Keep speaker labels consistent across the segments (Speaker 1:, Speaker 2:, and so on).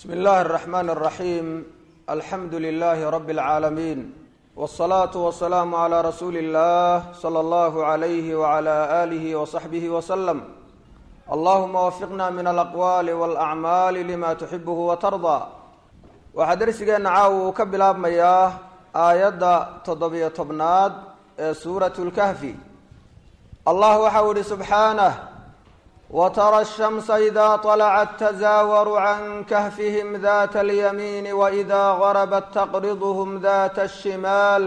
Speaker 1: bsmi اllahi الرحmn الرaحيم alxamdu لlh rb العaalمين والصlaaة والسlاam عlى rasuuli الlah slى اllah عlyh وعlى آlih وصaxbih وsلم allahuma wafiqna min alaqwaali wاlأcmaali lima tuxibh وtarضى waxaa dersigeena caawa uu ka bilaabmayaa aayadda toddobiyo tobnaad ee suuraة اlkahfi allah waxau ihi subxaanه wtara الshamsa ida طلcat tazaawaru can kahfihim dat اlyamiin waإida garabat taqridhm dat الshimaal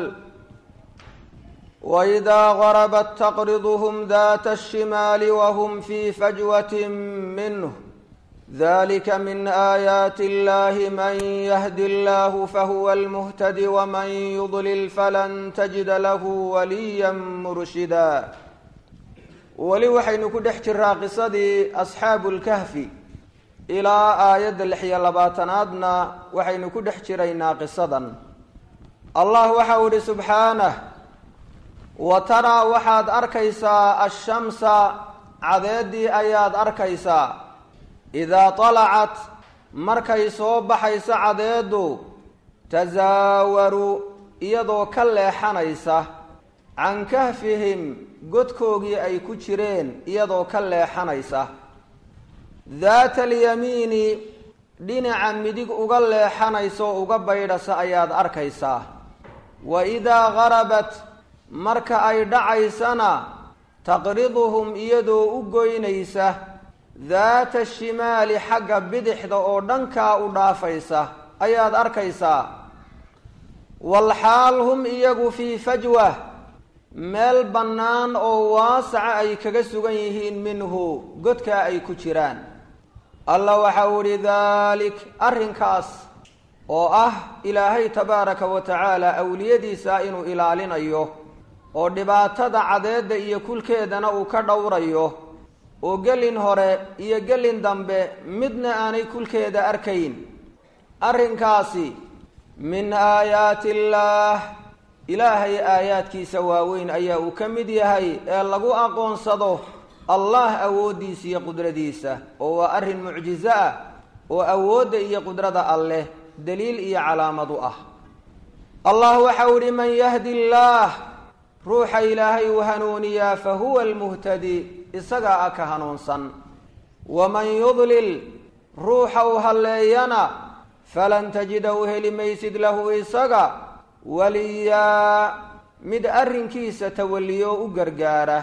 Speaker 1: وإida غربت تqرضهم ذات الشمال وهم في فجوة منه ذلك من آيات الله من يهد الله فهو المهتد ومن يضلل فلن تجد له وليا مرشدا weli waxaynu ku dhex jiraa qisadii أصxaabu الكهfi ilaa aayadda lix iyo labaatanaadna waxaynu ku dhex jiraynaa qisadan allah waxa uu ihi subxaanه wa taraa waxaad arkaysaa ashamsa cadeedii ayaad arkaysaa idaa talacat markay soo baxayso cadeedu tasaawaru iyadoo ka leexanaysa can kahfihim godkoogii ay ku jireen iyadoo ka leexanaysa daata alyamiini dhinaca midig uga leexanaysa oo uga baydhasa ayaad arkaysaa wa idaa garabat marka ay dhacaysana taqriduhum iyadoo u goynaysa daata shimaali xagga bidixda oo dhankaa u dhaafaysa ayaad arkaysaa walxaal hum iyagu fii fajwa meel bannaan oo waasaca ay kaga sugan yihiin minhu godkaa ay ku jiraan allah waxa uu ihi daalik arrinkaas oo ah ilaahay tabaaraka wa tacaala awliyadiisa inuu ilaalinayo oo dhibaatada cadeedda iyo kulkeedana uu ka dhowrayo oo gelin hore iyo gelin dambe midna aanay kulkeeda arkayn arrinkaasi min aayaati illaah ilaahay aayaadkiisa waaweyn ayaa uu ka mid yahay ee lagu aqoonsado allah awooddiisa iyo qudradiisa oo waa arrin mucjiso ah oo awoodda iyo qudrada alleh daliil iyo calaamad u ah allah waxau ihi man yahdi illaah ruuxa ilaahay uu hanuuniyaa fa huwa almuhtadi isagaa a ka hanuunsan waman yudlil ruuxa uu halleeyana falan tajida u heli maysid lahu isaga waliyaa mid arrinkiisa tawalliyo u gargaara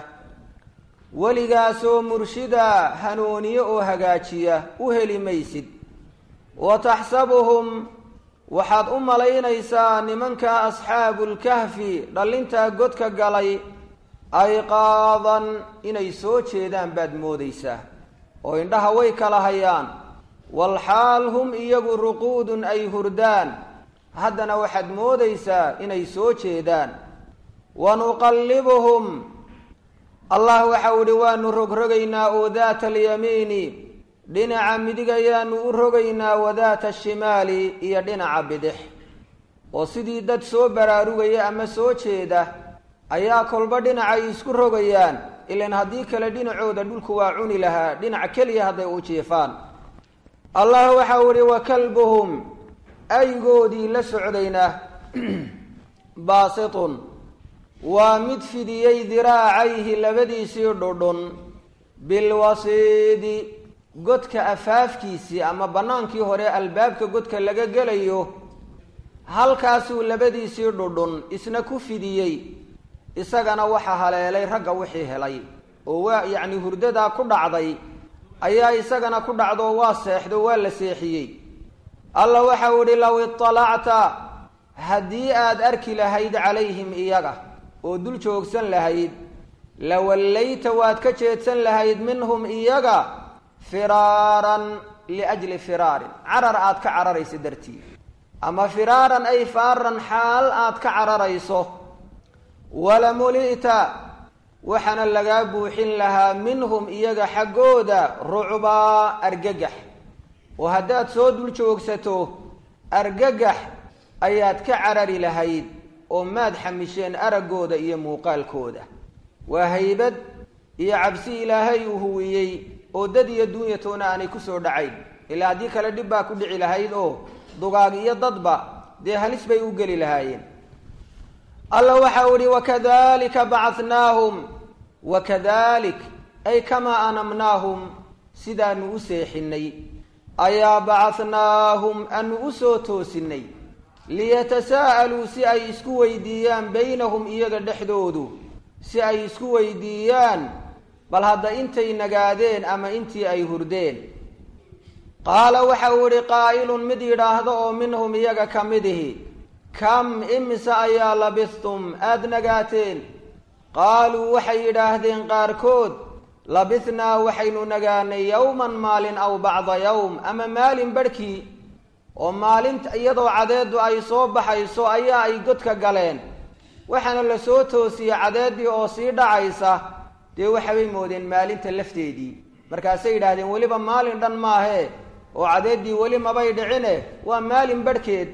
Speaker 1: weligaasoo murshida hanuuniye oo hagaajiya u heli maysid wa taxsabuhum waxaad u malaynaysaa nimanka asxaabu lkahfi dhallintaa godka galay ayqaadan inay soo jeedaan baad moodaysaa oo indhaha way kala hayaan walxaal hum iyagu ruquudun ay hurdaan haddana waxaad moodaysaa inay soo jeedaan wa nuqallibuhum allah waxau ihi waanu rogrogaynaa oo daata alyamiini dhinaca midig ayaanu u rogaynaa wadaata ashimaali iyo dhinaca bidix oo sidii dad soo baraarugaya ama soo jeeda ayaa kolba dhinacay isku rogayaan ilan haddii kale dhinacooda dhulku waa cuni lahaa dhinac keliya hadday u jiifaan allah waxau ihi wa kalbuhum aygoodii la socdayna baasitun waa mid fidiyey diraacayhi labadiisii dhudhun bilwasiidi godka afaafkiisii ama bannaankii hore albaabka godka laga gelayo halkaasuu labadiisii dhudhun isna ku fidiyey isagana waxa haleelay ragga wixii helay oo waa yacni hurdadaa ku dhacday ayaa isagana ku dhacdoo waa seexdo waa la seexiyey allah waxau idhi low iطalacta haddii aad arki lahayd calayhim iyaga oo dul joogsan lahayd lawallayta waad ka jeedsan lahayd minhum iyaga firaaran liajli firaarin carar aad ka cararayso dartii ama firaaran ay faaran xaal aad ka cararayso walamuli'ta waxaana lagaa buuxin lahaa minhum iyaga xaggooda rucbaa argagax oo haddaad soo dul joogsato argagax ayaad ka carari lahayd oo maad xamisheen araggooda iyo muuqaalkooda waa haybad iyo cabsi ilaahay uu huwiyey oo dad iyo dunyatoona aanay kusoo dhacayn ilaa haddii kale dhib baa ku dhici lahayd oo dugaag iyo dadba dee halis bay u geli lahaayeen alla waxau ihi wakadalika bacatnaahum wakadalik ay kamaa anamnaahum sidaanu u seexinay ayaa bacatnaahum aanu u soo toosinay liyatasaa'aluu si ay isku weydiiyaan baynahum iyaga dhexdoodu si ay isku weydiiyaan bal hadda intay nagaadeen ama intii ay hurdeen qaala waxa uu idhi qaa'ilun mid yidhaahdo oo minhum iyaga ka mid ihi kam imise ayaa labistum aada nagaateen qaaluu waxay yidhaahdeen qaarkood labithnaa waxaynu nagaanay yowman maalin aw bacda yowm ama maalin barhkii oo maalinta iyadoo cadeeddu ay soo baxayso ayaa ay godka galeen waxaana la soo toosiyey cadeeddii oo sii dhacaysa dee waxabay moodeen maalinta lafteedii markaasay yidhaahdeen weliba maalin dhan maahee oo cadeeddii weli mabay dhicine waa maalin barhkeed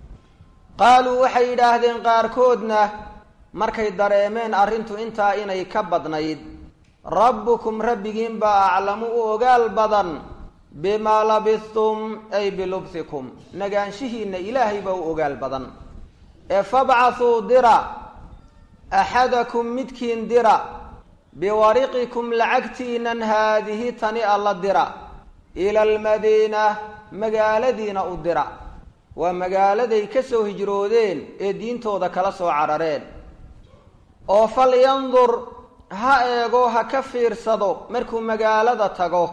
Speaker 1: qaaluu waxay yidhaahdeen qaarkoodna markay dareemeen arrintu intaa inay ka badnayd rabbukum rabbigiin baa aclamu u ogaal badan bimaa labistum ay bilubsikum nagaanshihiinna ilaahay baa u ogaal badan ee fabcathuu dira axadakum midkiin dira biwariqikum lacagtiinan haadihi tani alla dira ila almadiina magaaladiina u dira waa magaaladay ka soo hijroodeen ee diintooda kala soo carareen oo falyandur ha eego ha ka fiirsado markuu magaalada tago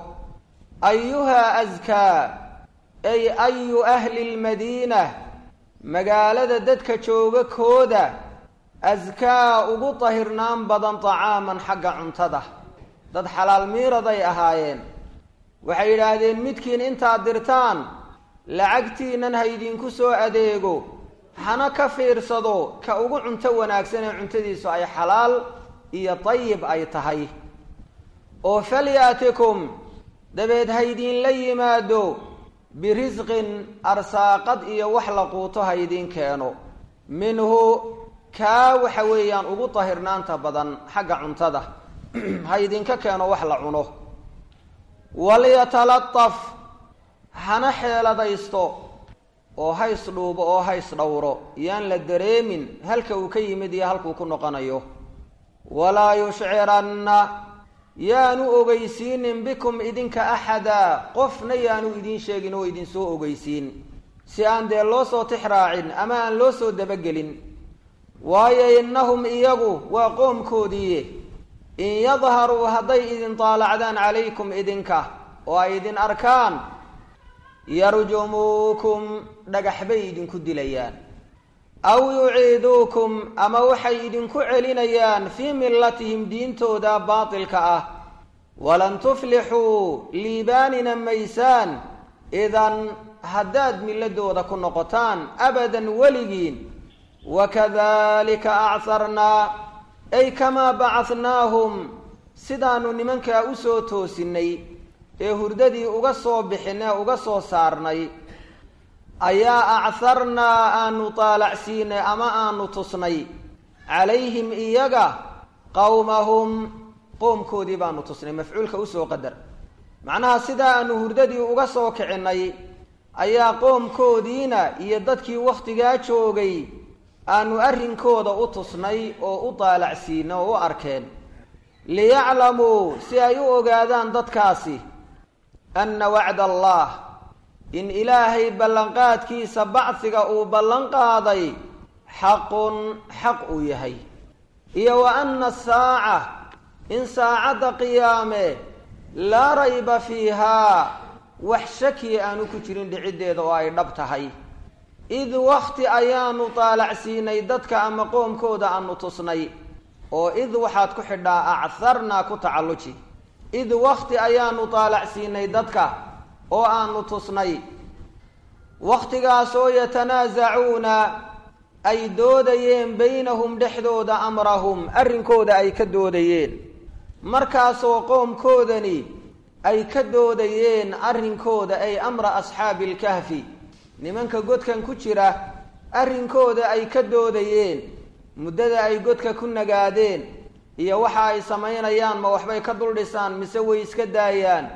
Speaker 1: ayuhaa askaa ay ayu ahli lmadiina magaalada dadka jooga kooda askaa ugu tahirnaan badan tacaaman xagga cuntada dad xalaal miiraday ahaayeen waxay yidhaahdeen midkiin intaad dirtaan lacagtiinan ha idinku soo adeego hana ka fiirsado ka ugu cunto wanaagsan ee cuntadiisu ay xalaal iyo dayib ay tahay oo falyaatikum dabeed ha idinla yimaado birisqin arsaaqad iyo wax la quuto ha idiin keeno minhu kaa waxa weeyaan ugu tahirnaanta badan xagga cuntada ha idinka keeno wax la cuno walyatalaqaf hana xeeladaysto oo hays dhuubo oo hays dhowro yaan la dareemin halka uu ka yimid iyo halkuu ku noqonayo walaa yushciranna yaanu ogeysiinin bikum idinka axada qofna yaanu idiin sheegin oo idinsoo ogeysiin si aan dee loo soo tixraacin ama aan loo soo dabagelin waayo innahum iyagu waa qoomkoodiiye in yadharuu hadday idin daalacdaan calaykum idinka oo ay idin arkaan yarjumuukum dhagax bay idinku dilayaan aw yuciiduukum ama waxay idinku celinayaan fii millatihim diintooda baatilka ah walan tuflixuu liibaanina maysaan idan haddaad milladooda ku noqotaan abadan weligiin wakadalika acarnaa ay kamaa bacadnaahum sidaanu nimankaa usoo toosinnay ee hurdadii uga soo bixinee uga soo saarnay ayaa acarnaa aanu taalacsiinay ama aanu tusnay calayhim iyaga qowmahum qoomkoodii baanu tusnay mafcuulka usoo qadar macnaha sidaa aanu hurdadii uga soo kicinay ayaa qoomkoodiina iyo dadkii wakhtigaa joogay aanu arrinkooda u tusnay oo u taalacsiinay oo u arkeen liyaclamuu si ay u ogaadaan dadkaasi anna wacda allah in ilaahay ballanqaadkiisa bacsiga uu ballan qaaday xaqun xaq uu yahay iyo wa anna asaaca in saacadda qiyaame laa rayba fiihaa wax shakiya aanu ku jirin dhiciddeeda oo ay dhab tahay id wakti ayaanu taalacsiinay dadka ama qoomkooda aanu tusnay oo id waxaad ku xidhaa acarnaa ku tacalluji id wakti ayaanu taalacsiinay dadka oo aanu tusnay wakhtigaasoo yatanaasacuuna ay doodayeen baynahum dhexdooda amrahum arrinkooda ay ka doodayeen markaasoo qoomkoodani ay ka doodayeen arrinkooda ay amra asxaabi ilkahfi nimanka godkan ku jira arrinkooda ay ka doodayeen muddada ay godka ku nagaadeen iyo waxa ay samaynayaan ma waxbay ka dul dhisaan mise way iska daayaan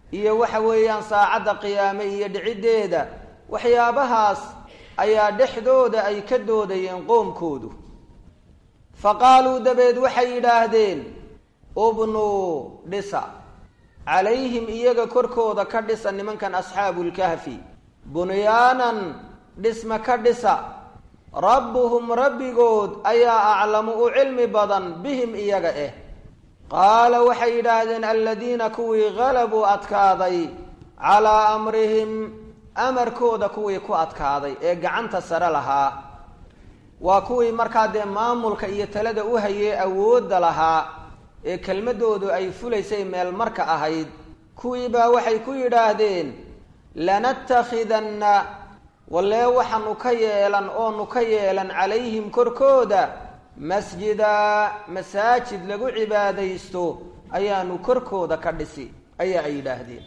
Speaker 1: iyo waxa weeyaan saacadda qiyaame iyo dhiciddeeda waxyaabahaas ayaa dhexdooda ay ka doodayeen qoomkoodu fa qaaluu dabeed waxay yidhaahdeen ubnuu dhisa calayhim iyaga korkooda ka dhisa nimankan asxaabulkahfi bunyaanan dhisma ka dhisa rabbuhum rabbigood ayaa aclamu u cilmi badan bihim iyaga eh qaala waxay yidhaahdeen aladiina kuwii galabuu adkaaday calaa amrihim amarkooda kuwii ku adkaaday ee gacanta sare lahaa waa kuwii markaa dee maamulka iyo talada u hayee awoodda lahaa ee kelmadoodu ay fulaysay meel marka ahayd kuwii baa waxay ku yidhaahdeen lanattakhidanna wallee waxaanu ka yeelan oonu ka yeelan calayhim korkooda masjida masaajid lagu cibaadaysto ayaanu korkooda ka dhisi ayaa ay yidhaahdeen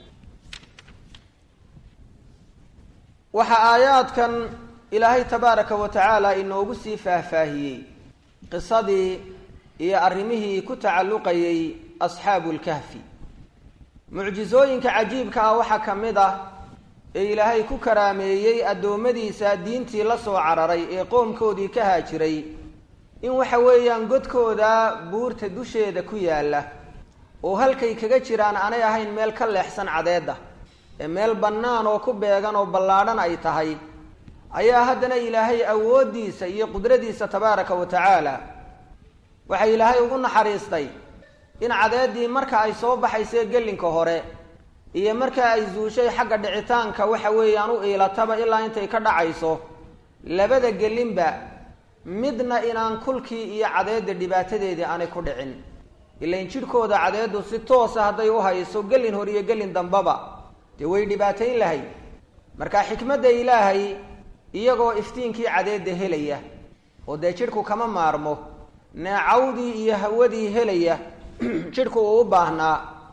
Speaker 1: waxaa aayaadkan ilaahay tabaaraka wa tacaala inoogu sii faahfaahiyey qisadii iyo arrimihii ku tacalluqayay asxaabu lkahfi mucjisooyinka cajiibka ah waxaa ka mid ah ee ilaahay ku karaameeyey addoommadiisa diintii la soo cararay ee qoomkoodii ka haajiray in waxa weeyaan godkooda buurta dusheeda ku yaalla oo halkay kaga jiraan aanay ahayn meel ka leexsan cadeedda ee meel bannaan oo ku beegan oo ballaadhan ay tahay ayaa haddana ilaahay awooddiisa iyo qudradiisa tabaaraka wa tacaala waxaa ilaahay ugu naxariistay in cadeeddii marka ay soo baxaysee gelinka hore iyo marka ay zuushay xagga dhicitaanka waxa weeyaan u iilataba ilaa intay ka dhacayso labada gelinba midna inaan kulkii iyo cadeedda dhibaatadeedii aanay ku dhicin ilain jidhkooda cadeeddu si toosa hadday u hayso gelin hor iyo gelin dambaba dee way dhibaatayn lahay marka xikmadda ilaahay iyagoo iftiinkii cadeedda helaya oo dee jidhku kama maarmo neecawdii iyo hawadii helaya jidhku uu u baahnaa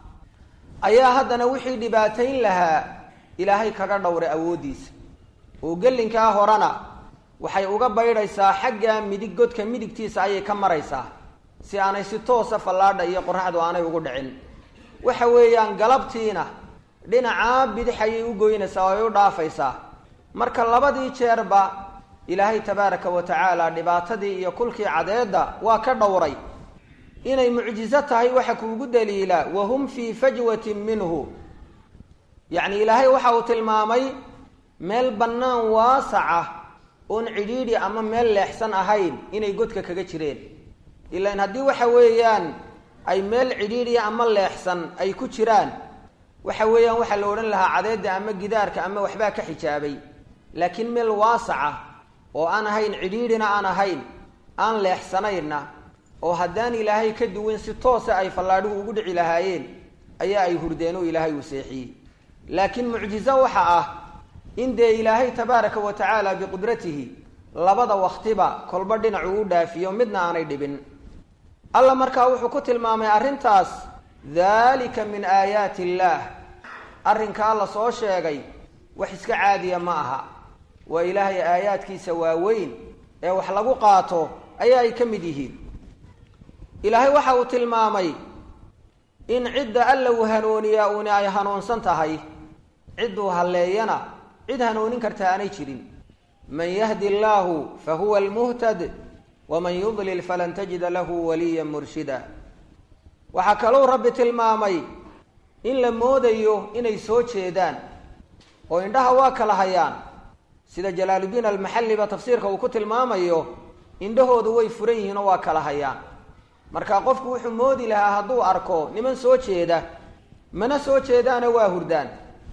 Speaker 1: ayaa haddana wixii dhibaatayn lahaa ilaahay kaga dhowray awooddiisa oo gelinkaa horena waxay uga baydhaysaa xagga midig godka midigtiisa ayay ka maraysaa si aanay si toosa fallaadha iyo qoraxdu aanay ugu dhicin waxa weeyaan galabtiina dhinacaa bidix ayay u goynaysaa oo ay u dhaafaysaa marka labadii jeerba ilaahay tabaaraka wa tacaala dhibaatadii iyo kulkii cadeedda waa ka dhowray inay mucjiso tahay waxa kuugu daliila wahum fii fajwatin minhu yacni ilaahay waxa uu tilmaamay meel bannaan waasaca oon cidhiidhi ama meel leexsan ahayn inay godka kaga jireen ilaan haddii waxa weeyaan ay meel cidhiidhiya ama leexsan ay ku jiraan waxa weeyaan waxaa la odhan lahaa cadeedda ama gidaarka ama waxbaa ka xijaabay laakiin meel waasaca oo aan ahayn cidhiidhina aan ahayn aan leexsanaynna oo haddaan ilaahay ka duwan si toosa ay fallaadhigu ugu dhici lahaayeen ayaa ay hurdeen oo ilaahay uu seexiyey laakiin mucjizo waxa ah in dee ilaahay tabaaraka wa tacaala biqudratihi labada waktiba kolba dhinacuu u dhaafiyo midna aanay dhibin alla markaa wuxuu ku tilmaamay arrintaas daalika min aayaati illaah arrinkaa la soo sheegay wax iska caadiya ma aha waa ilaahay aayaadkiisa waaweyn ee wax lagu qaato ayaa ay ka mid yihiin ilaahay waxa uu tilmaamay in cidda alla uu hanuuniyaa uuni ay hanuunsan tahay cidduu halleeyana cid hanuunin karta aanay jirin man yahdi allaahu fa huwa almuhtad waman yudlil falan tajida lahu waliyan murshida waxaa kalou rabbi tilmaamay in la moodayo inay soo jeedaan oo indhaha waa kala hayaan sida jalaaludiin almaxalliba tafsiirka uu ku tilmaamayo indhahoodu way furan yihiin oo waa kala hayaan marka qofku wuxuu moodi lahaa hadduu arko niman soo jeeda mana soo jeedaana waa hurdaan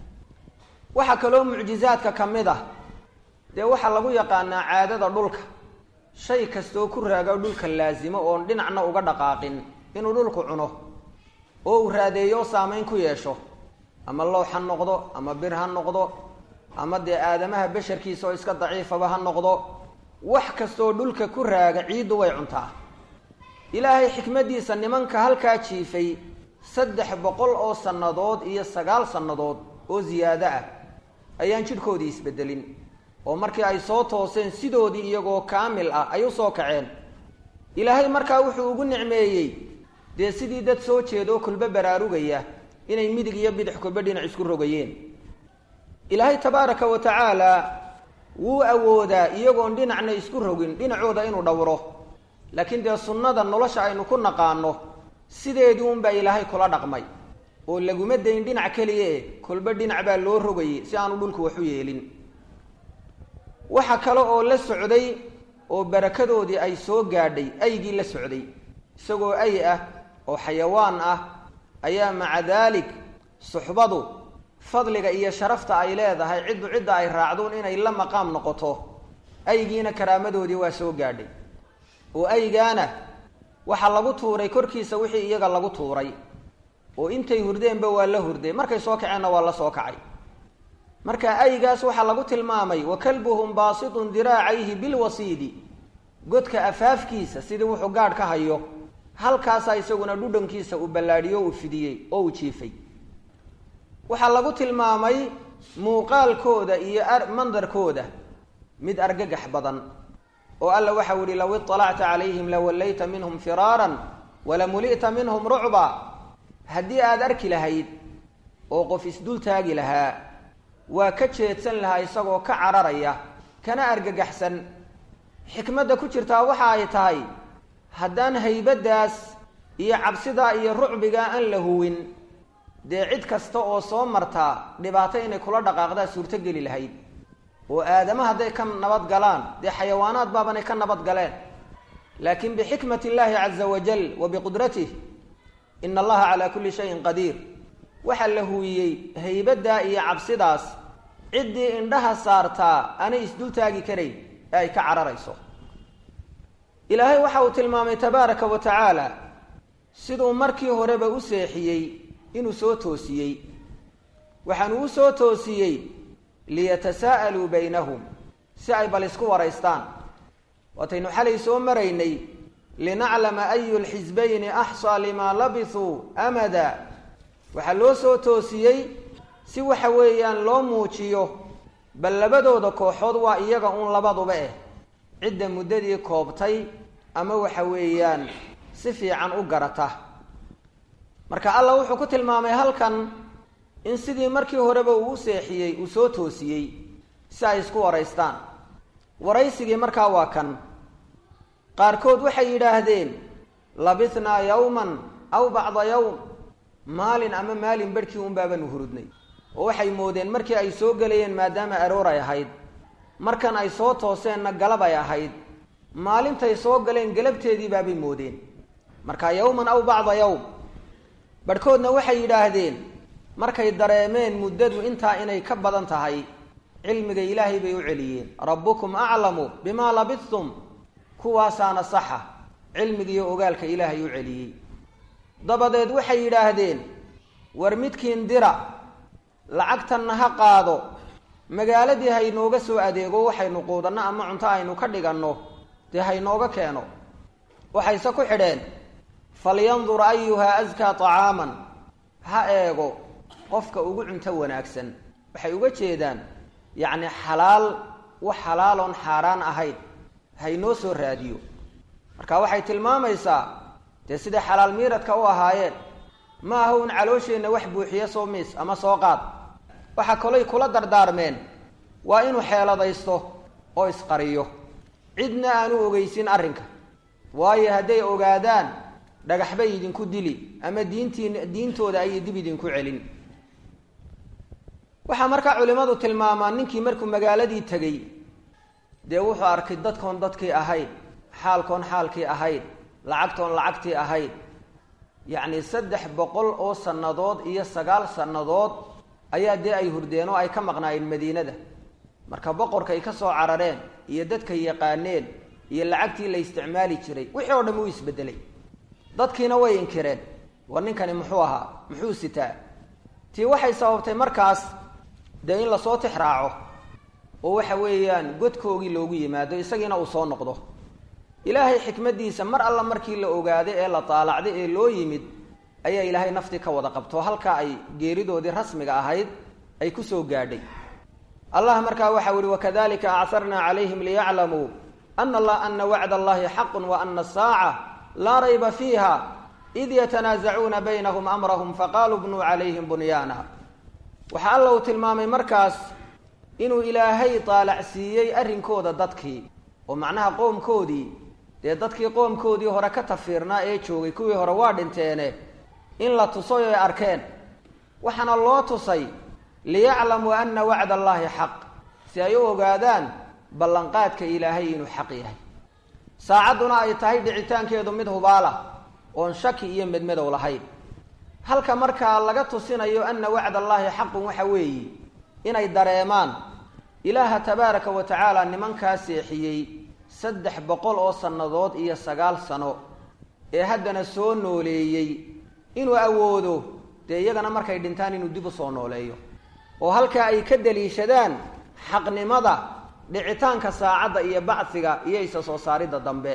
Speaker 1: waxaa kaloo mucjizaadka ka mid ah dee waxaa lagu yaqaanaa caadada dhulka shay kastoo ku raago dhulka laasimo oon dhinacna uga dhaqaaqin inuu dhulku cuno oo uu raadeeyo o saameyn ku yeesho ama loox ha noqdo ama bir ha noqdo ama dee aadamaha basharkiisa oo iska daciifaba ha noqdo wax kastoo dhulka ku raaga ciiddu way cuntaa ilaahay xikmaddiisa nimanka halkaa jiifay saddex boqol oo sannadood iyo sagaal sannadood oo ziyaado ah ayaan jidhkoodii isbedelin oo markii ay soo tooseen sidoodii iyagoo kaamil ah ay u soo kaceen ilaahay markaa wuxuu ugu nicmeeyey dee sidii dad soo jeeda oo kulba baraarugaya inay midig iyo bidix koba dhinac isku rogayeen ilaahay tabaaraka wa tacaala wuu awoodaa iyagoon dhinacna isku rogin dhinacooda inuu dhowro laakiin dee sunnada nolosha aynu ku naqaano sideedii unbaa ilaahay kula dhaqmay oo laguma dayn dhinac keliya e kolba dhinac baa loo rogayay si aanu dhulku waxu yeelin waxa kale oo la socday oo barakadoodii ay soo gaadhay aygii la socday isagoo ay ah oo xayawaan ah ayaa maca daalik suxbadu fadliga iyo sharafta ay leedahay ciddu cidda ay raacduun inay la maqaam noqoto aygiina karaamadoodii waa soo gaadhay oo aygaana waxaa lagu tuuray korkiisa wixii iyaga lagu tuuray oo intay hurdeenba waa la hurday markay soo kaceenna waa la soo kacay marka aygaas waxaa lagu tilmaamay wa kalbuhum baasitun diraacayhi bilwasiidi godka afaafkiisa sidii wuxuu gaadh ka hayo halkaasaa isaguna dhudhankiisa uu ballaadhiyo uu fidiyey oo uu jiifay waxaa lagu tilmaamay muuqaalkooda iyo mandarkooda mid argagax badan oo alla waxau ihi low iطalacta calayhim lawallayta minhum firaaran walamuli'ta minhum rucba haddii aada arki lahayd oo qof isdul taagi lahaa waa ka jeedsan lahaa isagoo ka cararaya kana argagaxsan xikmadda ku jirtaa waxa ay tahay haddaan haybaddaas iyo cabsidaa iyo rucbigaa aan la huwin dee cid kasta oo soo martaa dhibaato inay kula dhaqaaqdaa suurtogeli lahayd oo aadama hadday ka nabad galaan dee xayawaanaad baabanay ka nabad galeen laakiin bixikmat illaahi caza wajal wa biqudratih ina allaha calaa kulli shayin qadiir waxaa la huwiyey haybaddaa iyo cabsidaas ciddii indhaha saartaa aanay isdultaagi karayn ee ay ka cararayso ilaahay waxa uu tilmaamay tabaaraka wa tacaala siduu markii horeba u seexiyey inuu soo toosiyey waxaanu u soo toosiyey liyatasaa'aluu baynahum si ay bal isku waraystaan waataynu xalay soo maraynay linaclama ayu lxisbayni axsaa limaa labisuu amada waxaa loo soo toosiyey si waxa weeyaan loo muujiyo bal labadooda kooxood waa iyaga uun labaduba eh cidda muddadii koobtay ama waxa weeyaan si fiican u garata marka allah wuxuu ku tilmaamay halkan in sidii markii horeba uu u seexiyey uu soo toosiyey si ay isku waraystaan waraysigii markaa waa kan qaarkood waxay yidhaahdeen labithnaa yawman aw bacda yawm maalin ama maalin barhkii un baabanu hurudnay oo waxay moodeen markii ay soo gelayeen maadaama aroor ay ahayd markan ay soo tooseenna galab ay ahayd maalintay soo galeen galabteedii baabay moodeen marka yawman aw bacda yawm barhkoodna waxay yidhaahdeen markay dareemeen muddadu intaa inay ka badan tahay cilmiga ilaahay bay u celiyeen rabbukum aclamu bimaa labistum kuwaasaana saxa cilmigiiyo ogaalka ilaahay u celiyey dabadeed waxay yidhaahdeen war midkiin dira lacagtanna ha qaado magaaladii haynooga soo adeego waxaynu quudanno ama cunto aynu ka dhiganno dee haynooga keeno waxayse ku xidheen falyandur ayuhaa askaa طacaaman ha eego qofka ugu cunto wanaagsan waxay uga jeedaan yacni xalaal wax xalaaloon xaaraan ahayn haynoo soo raadiyo marka waxay tilmaamaysaa dee siday xalaal miiradka u ahaayeen ma aha un caloosheenna wax buuxiyo soo miis ama soo qaad waxaa kalay kula dardaarmeen waa inuu xeeladaysto oo isqariyo cidna aanu ogeysin arrinka waayo hadday ogaadaan dhagax bay idinku dili ama diintiin diintooda ayay dib idinku celin waxaa markaa culimmadu tilmaamaan ninkii markuu magaaladii tegey dee wuxuu arkay dadkoon dadkii ahayd xaalkoon xaalkii ahayd lacagtoon lacagtii ahayd yacni saddex boqol oo sannadood iyo sagaal sannadood ayaa dee ay hurdeen oo ay ka maqnaayeen madiinada marka boqorkay ka soo carareen iyo dadkay yaqaaneen iyo lacagtii la isticmaali jiray wixii oo dham uu isbedelay dadkiina way inkireen war ninkani muxuu ahaa muxuu sitaa tii waxay sababtay markaas dee in lasoo tix raaco oo waxa weeyaan godkoogii loogu yimaado isagiina uu soo noqdo ilaahay xikmaddiisa mar alla markii la ogaaday ee la taalacday ee loo yimid ayaa ilaahay naftii ka wada qabto halkaa ay geeridoodii rasmiga ahayd ay ku soo gaadhay allah markaa waxau ihi wakadalika acarnaa calayhim liyaclamuu ana ana wacd allahi xaqun wa ana asaaca laa rayba fiiha id yatanaasacuuna baynahum amrahum faqaaluu bnuu calayhim bunyaana waxaa alla uu tilmaamay markaas inuu ilaahay taalacsiiyey arrinkooda dadkii oo macnaha qoomkoodii dee dadkii qoomkoodii hore ka tafiirnaa ee joogay kuwii hore waa dhinteene in la tusay oy arkeen waxaana loo tusay liyaclamuu ana wacda allaahi xaq si ay u ogaadaan ballanqaadka ilaahay inuu xaq yahay saacadduna ay tahay dhicitaankeedu mid hubaala oon shaki iyo medmadow lahayn halka markaa laga tusinayo ana wacd allaahi xaqun waxa weeye inay dareemaan ilaaha tabaaraka wa tacaala nimankaa seexiyey saddex boqol oo sannadood iyo sagaal sano ee haddana soo nooleeyey inuu awoodo dee iyagana markay dhintaan inuu dib u soo nooleeyo oo halkaa ay ka daliishadaan xaqnimada dhicitaanka saacadda iyo bacsiga iyo isa soo saaridda dambe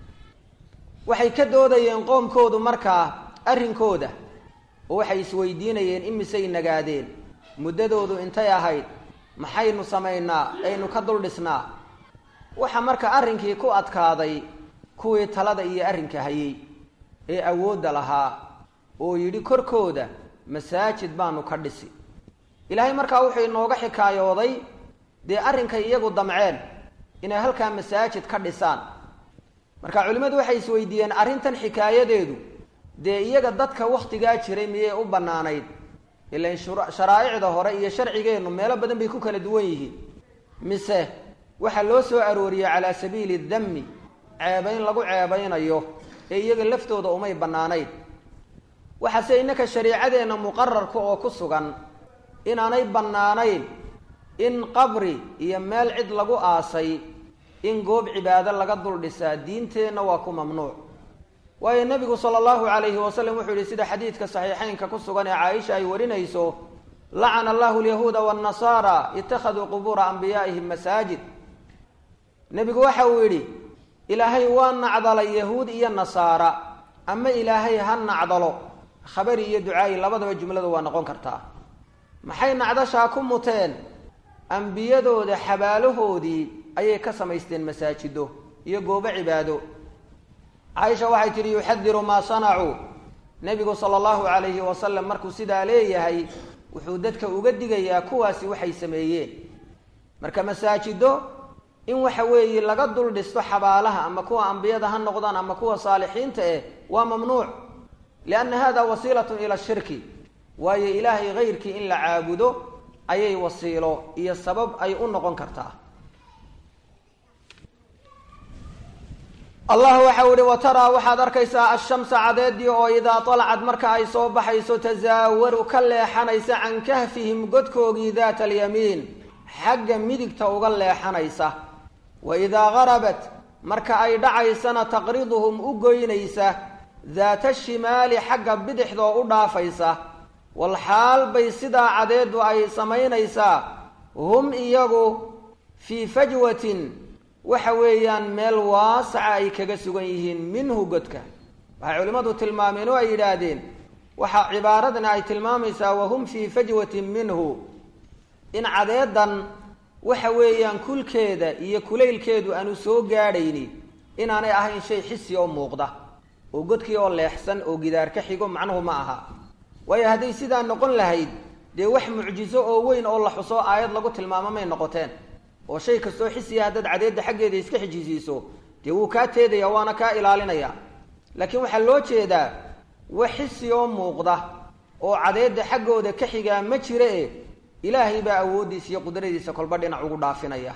Speaker 1: waxay ka doodayeen qoomkoodu markaa arrinkooda oo waxay isweydiinayeen imisay nagaadeen muddadoodu intay ahayd maxaynu samaynaa aynu ka dul dhisnaa waxa marka arrinkii ku adkaaday kuwii talada iyo arrinka hayay ee awoodda lahaa oo yidhi korkooda masaajid baanu ka dhisi ilaahay markaa wuxuu inooga xikaayooday dee arrinkay iyagu damceen inay halkaa masaajid ka dhisaan marka culimmadu waxay isweydiiyeen arrintan xikaayadeedu dee iyaga dadka wakhtigaa jiray miyay u bannaanayd ilan sharaa'icda hore iyo sharcigeennu meelo badan bay ku kala duwan yihiin mise waxaa loo soo arooriyey calaa sabiili dammi ceebayn lagu ceebaynayo ee iyaga laftooda umay bannaanayd waxaase innaka shariicadeenna muqararka oo ku sugan inaanay bannaanayn in qabri iyo meel cid lagu aasay in goob cibaado laga dul dhisaa diinteenna waa ku mamnuuc waayo nebigu sala allahu calayhi wasalam wuxuu yihi sida xadiidka saxiixeynka ku sugan ee caaisha ay warinayso lacana allahu alyahuuda waannasaara ittakhaduu qubuura anbiyaa'ihim masaajid nebigu waxa uu yidhi ilaahay waa nacdalay yahuud iyo nasaara ama ilaahay ha nacdalo khabari iyo ducaayi labadaba jumladu waa noqon kartaa maxay nacdashaa ku muteen ambiyadooda xabaalahoodii ayay ka samaysteen masaajido iyo goobo cibaado caaisha waxay tidhi yuxadiru maa sanacuu nebigu sala allahu calayhi wasalam markuu sidaa leeyahay wuxuu dadka uga digayaa kuwaasi waxay sameeyeen marka masaajido in waxa weeye laga dul dhisto xabaalaha ama kuwa ambiyada ha noqdaan ama kuwa saalixiinta eh waa mamnuuc lianna hada wasiilatun ila shirki waayo ilaahay hayrkii in la caabudo ayay wasiilo iyo sabab ay u noqon kartaa allah waxau ihi wa taraa waxaad arkaysaa ashamsa cadeedii oo idaa dalacad marka ay soo baxayso tasaawaru ka leexanaysa can kahfihim godkoogii daata alyamiin xagga midigta uga leexanaysa wa idaa garabat marka ay dhacaysana taqriduhum u goynaysa daata shimaali xagga bidixdoo u dhaafaysa walxaal bay sidaa cadeedu ay samaynaysaa hum iyagu fii fajwatin waxa weeyaan meel waasaca ay kaga sugan yihiin minhu godka waxay culimmadu tilmaameen oo ay yidhaahdeen waxaa cibaaradani ay tilmaamaysaa wahum fii fajwatin minhu in cadeedan waxa weeyaan kulkeeda iyo kulaylkeedu aanu soo gaadhayni inaanay ahayn shay xisi oo muuqda oo godkii oo leexsan oo gidaar ka xigo macnuhu ma aha waayo hadday sidaa noqon lahayd dee wax mucjizo oo weyn oo la xuso aayad lagu tilmaamo may noqoteen oo shay kastoo xisiya haddaad cadeedda xaggeeda iska xijisiiso dee wuu kaa teedaya waana kaa ilaalinaya laakiin waxaa loo jeedaa wax xisi oo muuqda oo cadeedda xaggooda ka xigaa ma jira e ilaahay baa awooddiisa iyo qudradiisa kolba dhinac ugu dhaafinaya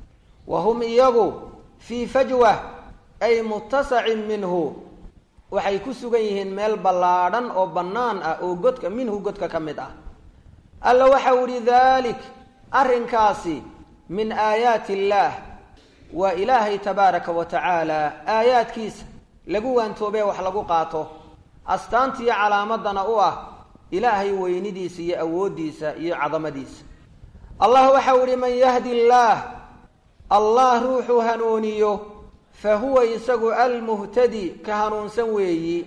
Speaker 1: wa hum iyagu fii fajwa ay muttasacin minhu waxay ku sugan yihiin meel ballaadhan oo bannaan ah oo godka minhu godka ka mid ah alla waxau ihi dalik arrinkaasi min aayaati illaah waa ilaahay tabaaraka wa tacaala aayaadkiisa lagu waantoobee wax lagu qaato astaantiiyo calaamadana u ah ilaahay weynidiisa iyo awooddiisa iyo cadamadiisa allah waxau ihi man yahdi illaah allah ruuxuu hanuuniyo fa huwa isagu almuhtadi ka hanuunsan weeyi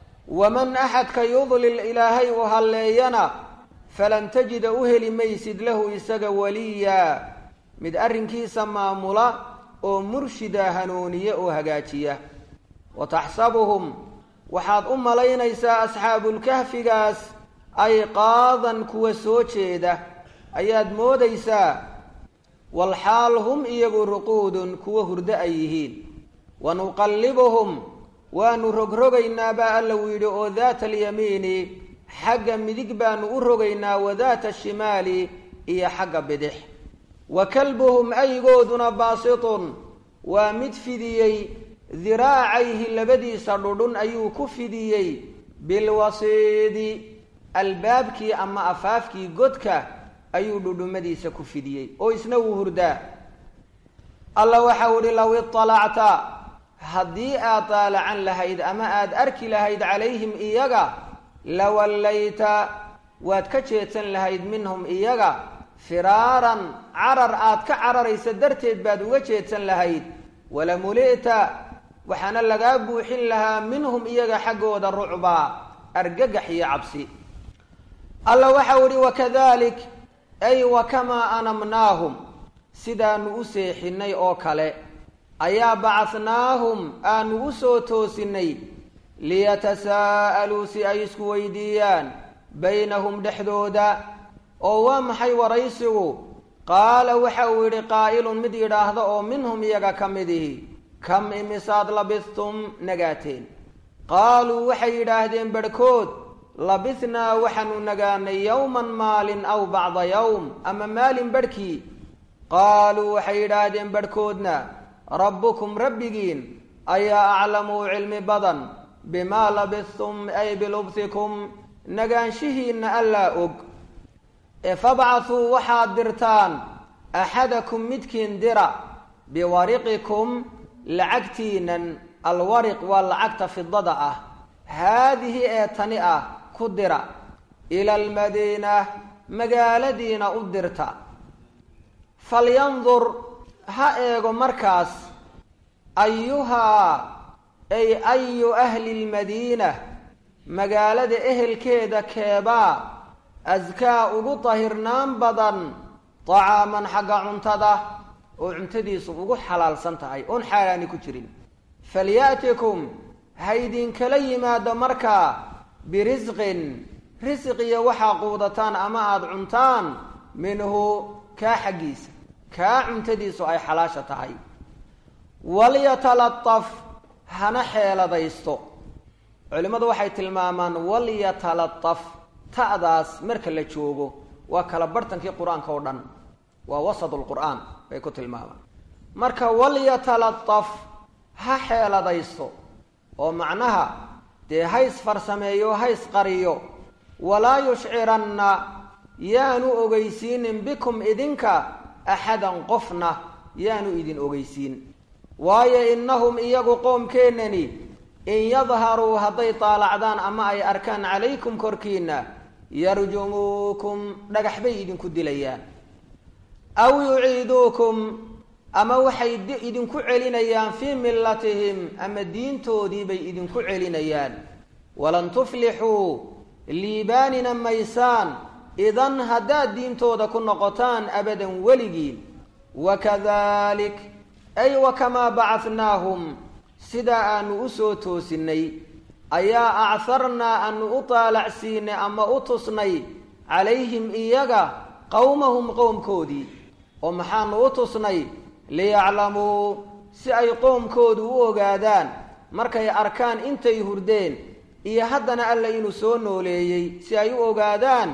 Speaker 1: waman axadka yudlil ilaahay u halleeyana falan tajida u heli maysid lahu isaga waliya mid arrinkiisa maamula oo murshida hanuuniye oo hagaajiya wa taxsabuhum waxaad u malaynaysaa asxaabulkahfigaas ay qaadan kuwa soo jeeda ayaad moodaysaa walxaal hum iyagu ruquudun kuwa hurdo ay yihiin wa nuqallibuhum waanu rogrogaynaa baa alla uu yidhi oo daata alyamiini xagga midig baanu u rogaynaa wa daata ashimaali iyo xagga bidix wa kalbuhum aygooduna baasitun waa mid fidiyey diraacayhi labadiisa dhudhun ayuu ku fidiyey bilwasiidi albaabkii ama afaafkii godka ayuu dhudhumadiisa ku fidiyey oo isna wuu hurdaa alla waxau ihi low iطalacta haddii aad daalacan lahayd ama aada arki lahayd calayhim iyaga lawallayta waad ka jeedsan lahayd minhum iyaga firaaran carar aad ka cararaysa darteed baad uga jeedsan lahayd walamuli'ta waxaana lagaa buuxin lahaa minhum iyaga xaggooda rucbaa argagax iyo cabsi alla waxau ihi wakadalik ay wakamaa anamnaahum sidaanu u seexinay oo kale ayaa bacadnaahum aanu u soo toosinay liyatasaa'aluu si ay isku weydiiyaan baynahum dhexdooda oo waa maxay waraysigu qaala waxa uu yidhi qaa'ilun mid yidhaahda oo minhum iyaga ka midihi kam imisaad labistum nagaateen qaaluu waxay yidhaahdeen barhkood labisnaa waxaanu nagaanay yowman maalin aw bacda yowm ama maalin barhkii qaaluu waxay yidhaahdeen barhkoodna rabbukum rabbigiin ayaa aclamu cilmi badan bimaa labistum ay bilubsikum nagaanshihiinna allaa og ee fabcathuu waxaad dirtaan axadakum midkiin dira biwariqikum lacagtiinan alwariq waa lacagta fidada ah haadihi ee tani ah ku dira ila almadiina magaaladiina u dirta falyandur ha eego markaas ayuhaa ay ayu ahli lmadiina magaalada ehelkeeda keebaa askaa ugu dahirnaan badan dacaaman xagga cuntada oo cuntadiisu ugu xalaalsan tahay oon xaaraani ku jirin falya'tikum ha idinkala yimaado markaa birisqin risqiya waxaa quudataan ama aada cuntaan minhu kaa xaggiisa kaa cuntadiisu ay xalaasha tahay walyatalaqaf hana xeeladaysto culimmadu waxay tilmaamaan walyatalaqaf ta'daas marka la joogo waa kala barhtankii qur-aanka oo dhan waa wasat lqur'aan bay ku tilmaamaan marka walyatalaqaf ha xeeladaysto oo macnaha dee hays farsameeyo hays qariyo walaa yushciranna yaanu ogeysiinin bikum idinka axadan qofna yaanu idin ogeysiin waayo innahum iyagu qoomkeennani in yadharuu hadday taalacdaan ama ay arkaan calaykum korkiinna yarjumuukum dhagax bay idinku dilayaan aw yuciiduukum ama waxay idinku celinayaan fii millatihim ama diintoodii bay idinku celinayaan walan tuflixuu liibaanina maysaan idan haddaad diintooda ku noqotaan abadan weligiin wakadalik ay wakamaa bacadnaahum sidaa aanu u soo toosinnay ayaa acarnaa aanu u taalacsiinay ama u tusnay calayhim iyaga qowmahum qowmkoodii oo maxaanu u tusnay liyaclamuu si ay qoomkoodu u ogaadaan markay arkaan intay hurdeen iyo haddana alla inuu soo nooleeyey si ay u ogaadaan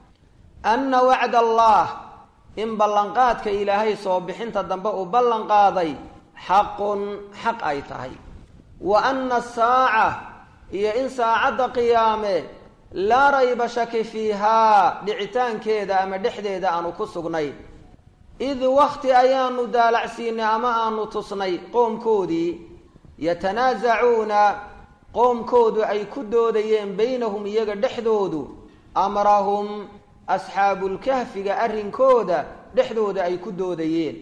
Speaker 1: anna wacda allah in ballanqaadka ilaahay soo bixinta dambe uu ballanqaaday xaqun xaq ay tahay wa anna asaaca iyo in saacadda qiyaame laa rayba shaki fiihaa dhicitaankeeda ama dhexdeeda aanu ku sugnay id wakti ayaanu daalacsiinay ama aanu tusnay qoomkoodii yatanaasacuuna qoomkoodu ay ku doodayeen baynahum iyaga dhexdoodu amrahum asxaabulkahfiga arrinkooda dhexdooda ay ku doodayeen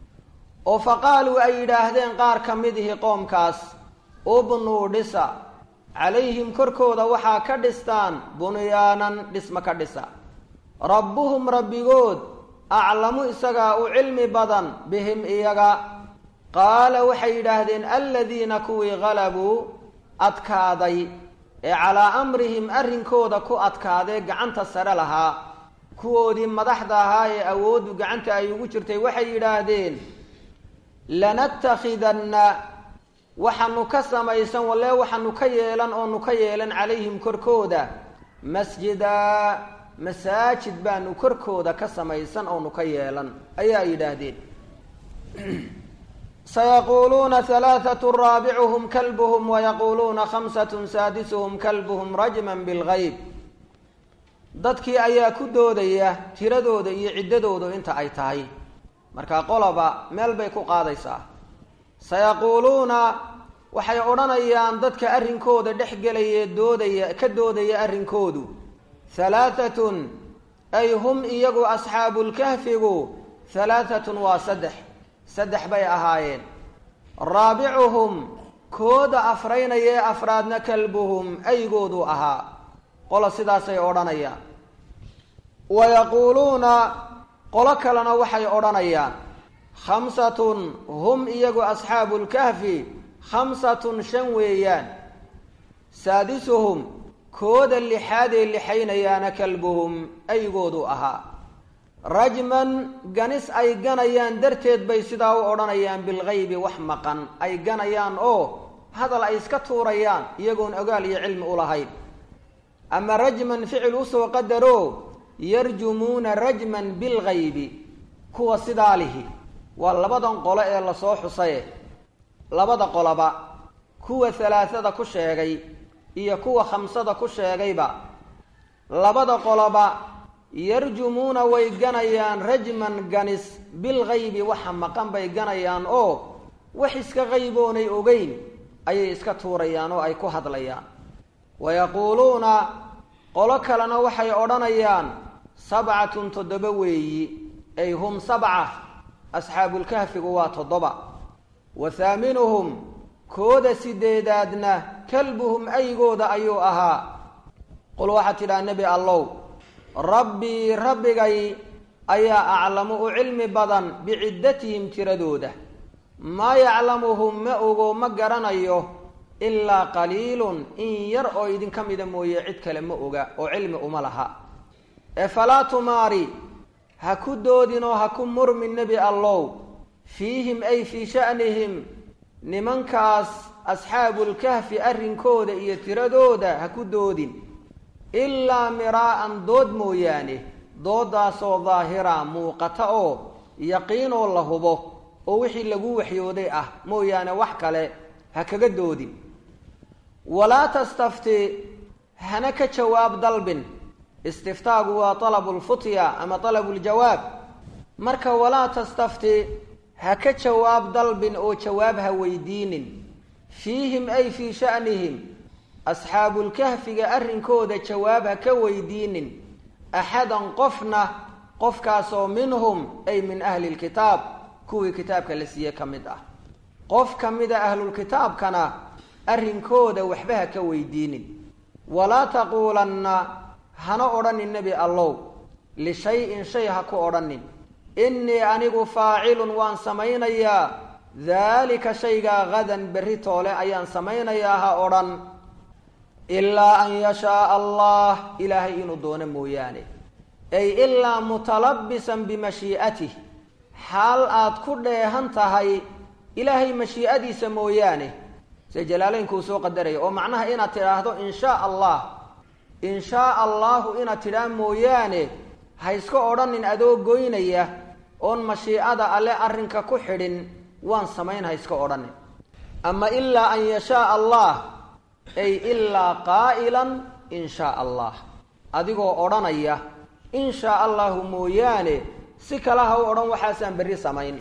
Speaker 1: oo fa qaaluu ay yidhaahdeen qaar ka midihi qoomkaas ubnuu dhisa calayhim korkooda waxaa ka dhistaan bunyaanan dhisma ka dhisa rabbuhum rabbigood aclamu isagaa u cilmi badan bihim iyaga qaala waxay yidhaahdeen aladiina kuwii halabuu adkaaday ee calaa amrihim arrinkooda ku adkaadee gacanta sare lahaa kuwoodii madaxda ahaa ee awooddu gacanta ay ugu jirtay waxay yidhaahdeen lanattakhidanna waxaanu ka samaysan walle waxaanu ka yeelan oonu ka yeelan calayhim korkooda masjidaa masaajid baanu korkooda ka samaysan oonu ka yeelan ayaa yidhaahdeen sayaquuluuna halaathatu raabicuhum kalbuhum wayaquuluuna khamsatun saadisuhum kalbuhum rajman bilgayb dadkii ayaa ku doodaya tiradooda iyo ciddadoodu inta ay tahay markaa qoloba meel bay ku qaadaysaa sayaquuluuna waxay odhanayaan dadka arrinkooda dhex gelaya doodaya ka doodaya arrinkoodu halaahatun ay hum iyagu asxaabulkahfigu halaahatun waa saddex saddex bay ahaayeen raabicuhum kooda afraynaya ee afraadna kalbuhum aygoodu ahaa qola sidaasay odhanayaan wa yaquuluuna qolo kalena waxay odhanayaan khamsatun hum iyagu asxaabulkahfi khamsatun shan weeyaan saadisuhum kooda lixaadee lixaynayaana kalbuhum aygoodu ahaa rajman ganis ay ganayaan darteed bay sidaa u odhanayaan bilgaybi wax maqan ay ganayaan oo hadal ay iska tuurayaan iyagoon ogaal iyo cilmi u lahayn ama rajman ficil usoo qadaro yarjumuuna rajman bilgaybi kuwa sidaa lihi waa labadan qolo ee lasoo xusaye labada qoloba kuwa halaathada ku sheegay iyo kuwa khamsada ku sheegayba labada qoloba yarjumuuna way ganayaan rajman ganis bilgaybi waxa maqan bay ganayaan oo wax iska qayboonay ogeyn ayay iska tuurayaan oo ay ku hadlayaan wa yaquuluuna qolo kalena waxay odhanayaan sabcatun toddoba weeyi ay hum sabca asxaabulkahfigu waa toddoba wa haaminuhum kooda sideedaadna kalbuhum aygooda ayuu ahaa qul waxaad tidhaha nebi allow rabbii rabbigay ayaa aclamu u cilmi badan biciddatihim tiradooda maa yaclamuhum ma ogo ma garanayo ilaa qaliilun in yar oo idinka mida mooye cid kale ma oga oo cilmi uma laha ee falaa tumaari ha ku doodin oo ha ku murmin nebi allow fiihim ay fii sha'nihim nimankaas asxaabulkahfi arrinkooda iyo tiradooda ha ku doodin ilaa miraa'an dood mooyaane dooddaasoo daahira muuqata oo yaqiinoo la hubo oo wixii lagu waxyooday ah mooyaane wax kale ha kaga doodin walaa tastafti hana ka jawaab dalbin istiftaagu waa talabulfutya ama talabuljawaab marka walaa tastafti ha ka jawaab dalbin oo jawaab ha weydiinin fiihim ay fii sha'nihim asxaabulkahfiga arrinkooda jawaab ha ka weydiinin axadan qofna qofkaasoo minhum ay min ahli lkitaab kuwii kitaabka la siiye ka mid ah qof ka mida ahlulkitaabkana arrinkooda waxba ha ka weydiinin walaa taquulanna hana odhanin nebi allow lishay-in shay ha ku odhanin innii anigu faacilun waan samaynayaa daalika shaygaa hadan berri toole ayaan samaynayaa ha odhan ilaa an yashaaa allah ilaahay inuu doono mooyaane ay ilaa mutalabbisan bimashii'atih xaal aad ku dheehan tahay ilaahay mashii'adiisa mooyaane se jalaaleynkuu soo qadaraya oo macnaha inaad tidhaahdo in shaa allah in shaa allahu inaad tidhaa mooyaane ha iska odhanin adoo goynaya oon mashiicada alle arrinka ku xidhin waan samayn ha iska odhanin ama ilaa an yashaa allah ay ilaa qaa'ilan in shaa allah adigoo odhanaya in shaa allahu mooyaane si kale ha u odhan waxaasaan berri samayn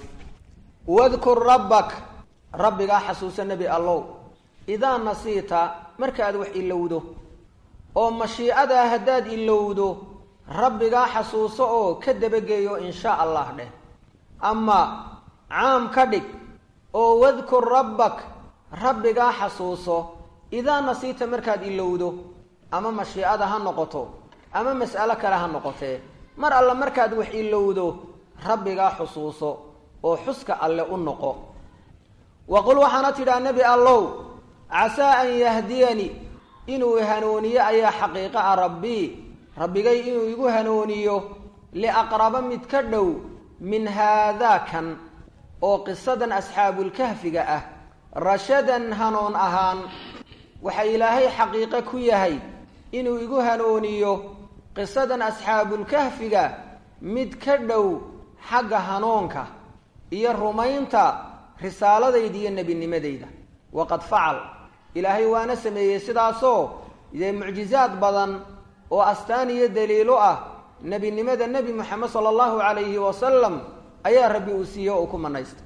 Speaker 1: wadkur rabbak rabbigaa xasuusa nebi allow idaa nasiita markaad wax ilowdo oo mashiicadaa haddaad ilowdo rabbigaa xasuuso oo ka dabageeyo in shaa allah dheh ama caam ka dhig oo wadkur rabbak rabbigaa xasuuso idaa nasiita markaad ilowdo ama mashiicada ha noqoto ama mas'alo kale ha noqotee mar alle markaad wax ilowdo rabbigaa xusuuso oo xuska alle u noqo wa qul waxaana tidhaha nebi allow casaa an yahdiyani inuu hanuuniyo ayaa xaqiiqo ah rabbii rabbigay inuu igu hanuuniyo liaqraba mid ka dhow min haadaa kan oo qisadan asxaabulkahfiga ah rashadan hanuun ahaan waxa ilaahay xaqiiqo ku yahay inuu igu hanuuniyo qisadan asxaabulkahfiga mid ka dhow xagga hanuunka iyo rumaynta risaaladayda iyo nebinimadayda waqad facal ilaahay waana sameeyey sidaasoo dee mucjizaad badan oo astaan iyo daliilo ah nebinimada nebi moxamed sala allahu calayhi wasalam ayaa rabbi uu siiye oo uu ku manaystay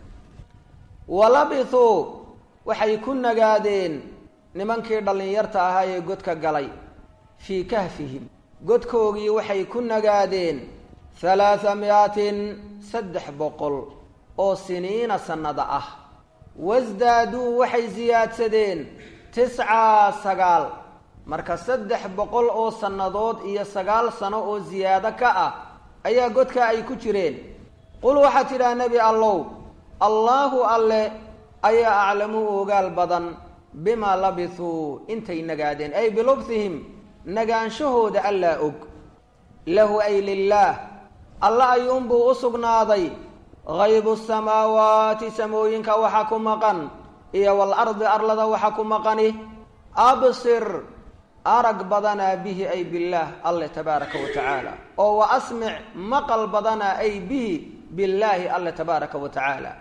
Speaker 1: walabithuu waxay ku nagaadeen nimankii dhallinyarta ahaa ee godka galay fii kahfihim godkoogii waxay ku nagaadeen halaatha mi'atin saddex boqol oo siniina sannada ah wasdaaduu waxay siyaadsadeen tiscaa sagaal marka saddex boqol oo sannadood iyo sagaal sano oo siyaado ka ah ayaa godka ay ku jireen qul waxaad tidhaha nebi allow allaahu alle ayaa aclamu ogaal badan bimaa labithuu intay nagaadeen ay bilubthihim nagaanshahooda allaa og lahu ay lilaah alla ayuunbuu u sugnaaday haybu samaawaati samooyinka waxa ku maqan iyo walardi arlada waxa ku maqani absir arag badanaa bihi ay billaah alle tabaaraka wa tacaala oo wa asmic maqal badanaa ay bihi billaahi alle tabaaraka wa tacaala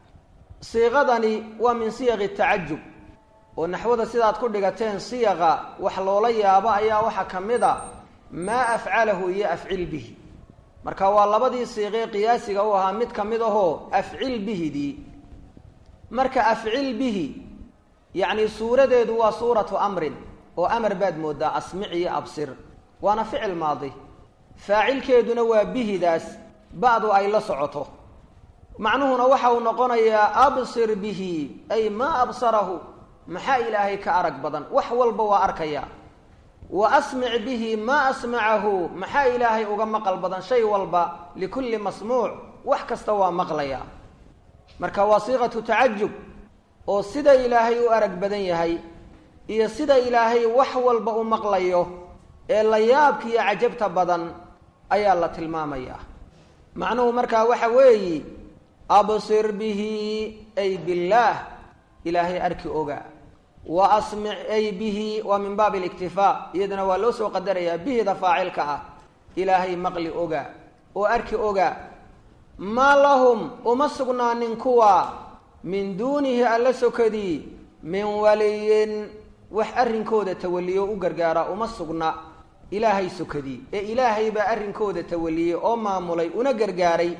Speaker 1: siiqadani waa min siyaqi tacajub oo naxwada sidaad ku dhigateen siyaqa wax loola yaabo ayaa waxaa ka mid a maa afcalahu iyo afcil bihi marka waa labadii siiqee qiyaasiga u ahaa mid ka mid ahoo afcil bihidii marka afcil bihi yacni suuradeedu waa suuratu amrin oo amar baad moodaa asmic iyo absir waana ficil maadi faacilkeeduna waa bihidaas ba'du ay la socoto macnuhuna waxa uu noqonayaa absir bihi ay maa absarahu maxaa ilaahay ka arag badan wax walba waa arkaya wa asmic bihi maa asmacahu maxaa ilaahay uga maqal badan shay walba likulli masmuuc wax kasta waa maqlaya marka waa siiqatu tacajub oo sida ilaahay u arag badan yahay iyo sida ilaahay wax walba u maqlayo ee la yaabkiiyo cajabta badan ayaa la tilmaamaya macnuhu markaa waxa weeyi absir bihi ay billaah ilaahay arki oga wa asmic ay bihi waa min baabi aliktifaa iyadana waa loo soo qadarayaa bihida faacilka ah ilaahay maqli oga oo arki oga maa lahum uma sugnaanin kuwa min duunihi alla sokadii min waliyin wax arrinkooda tawaliyo u gargaara uma sugna ilaahay sokadii ee ilaahay baa arrinkooda tawaliyey oo maamulay una gargaaray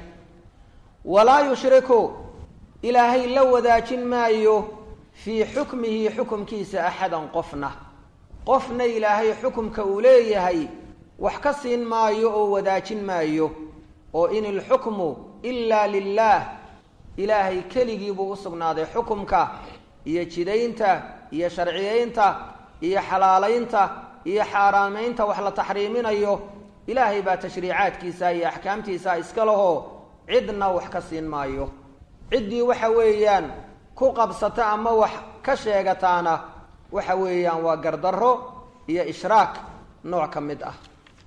Speaker 1: walaa yushriku ilaahay la wadaajin maayo fii xukmihi xukumkiisa axadan qofna qofna ilaahay xukumka uu leeyahay wax ka siin maayo oo wadaajin maayo oo in ilxukmu ilaa lilaah ilaahay keligii buu u sugnaaday xukumka iyo jidaynta iyo sharciyeynta iyo xalaalaynta iyo xaaraamaynta wax la taxriiminayo ilaahay baa tashriicaadkiisa iyo axkaamtiisa iska lahoo cidna wax ka siin maayo ciddii waxa weeyaan ku qabsata ama wax ka sheegataana waxa weeyaan waa gardarro iyo ishraak nooc ka mid ah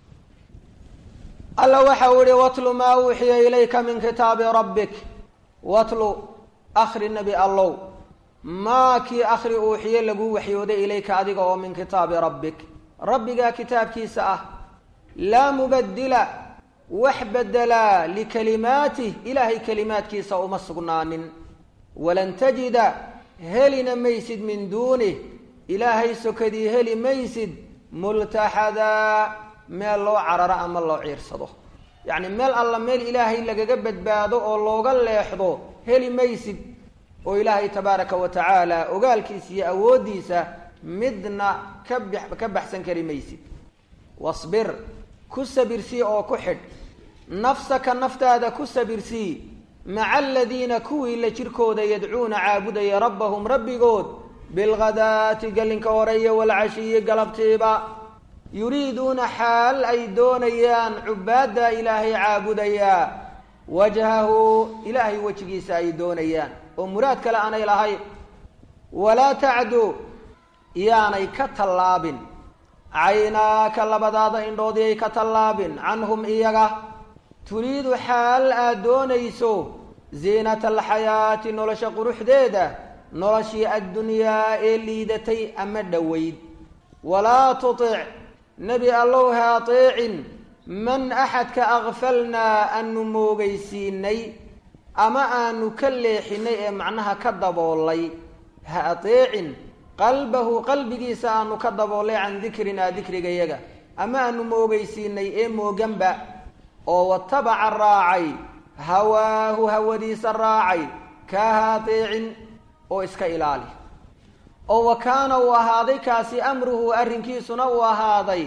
Speaker 1: alla waxa uu ihi watlu maa uuxiya ilayka min kitaabi rabbik watlu akhri nebi allow maa kii akhri uuxiye laguu waxyooday ilayka adiga oo min kitaabi rabbik rabbigaa kitaabkiisa ah laa mubadila wax bedelaa likalimaatih ilaahay kelimaadkiisa uma sugnaanin walan tajida helina maysid min duunih ilaahay sokadii heli maysid multaxadaa meel loo cararo ama loo ciirsado yacni meel alla meel ilaahay lagaga badbaado oo looga leexdo heli maysid oo ilaahay tabaaraka wa tacaala ogaalkiisa iyo awooddiisa midna ka b ka baxsan kari maysid wasbir ku sabirsii oo ku xidh nafsaka naftaada ku sabirsii maca aladiina kuwii la jirkooda yadcuuna caabudaya rabbahum rabbigood bilghadaati gelinka horeeye walcashiyi galabtiiba yuriiduuna xaal ay doonayaan cubaadda ilaahay caabudayaa wajhahu ilaahay wejigiisa ay doonayaan oo muraad kale aanay lahayn walaa tacdu yaanay ka tallaabin caynaaka labadaada indhoodii ay ka tallaabin canhum iyaga turiidu xaal aad doonayso ziinata alxayaati nolosha quruxdeeda noloshii addunyaa ee liidatay ama dhoweyd walaa tutic nebi allow ha ateecin man axadka akfalnaa aanu moogaysiinay ama aanu ka leexinay ee macnaha ka daboolay ha ateecin qalbahu qalbigiisa aanu ka daboolay can dikrinaa dikrigayaga ama aanu moogaysiinay ee mooganba oo watabaca raacay hawaahu hawadiisa raacay kaa ha ateecin oo iska ilaali oo wa kaana uu ahaaday kaasi amruhu arrinkiisuna uu ahaaday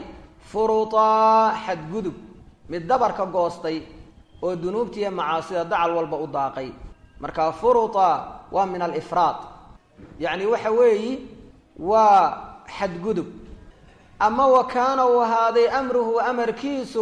Speaker 1: furutaa xadgudub mid dabarka goostay oo dunuubtiiyo macaasida dacal walba u daaqay marka furuta waa min alifraad yacni waxa weeyi waa xadgudub ama wa kaana uu ahaaday amruhu amarkiisu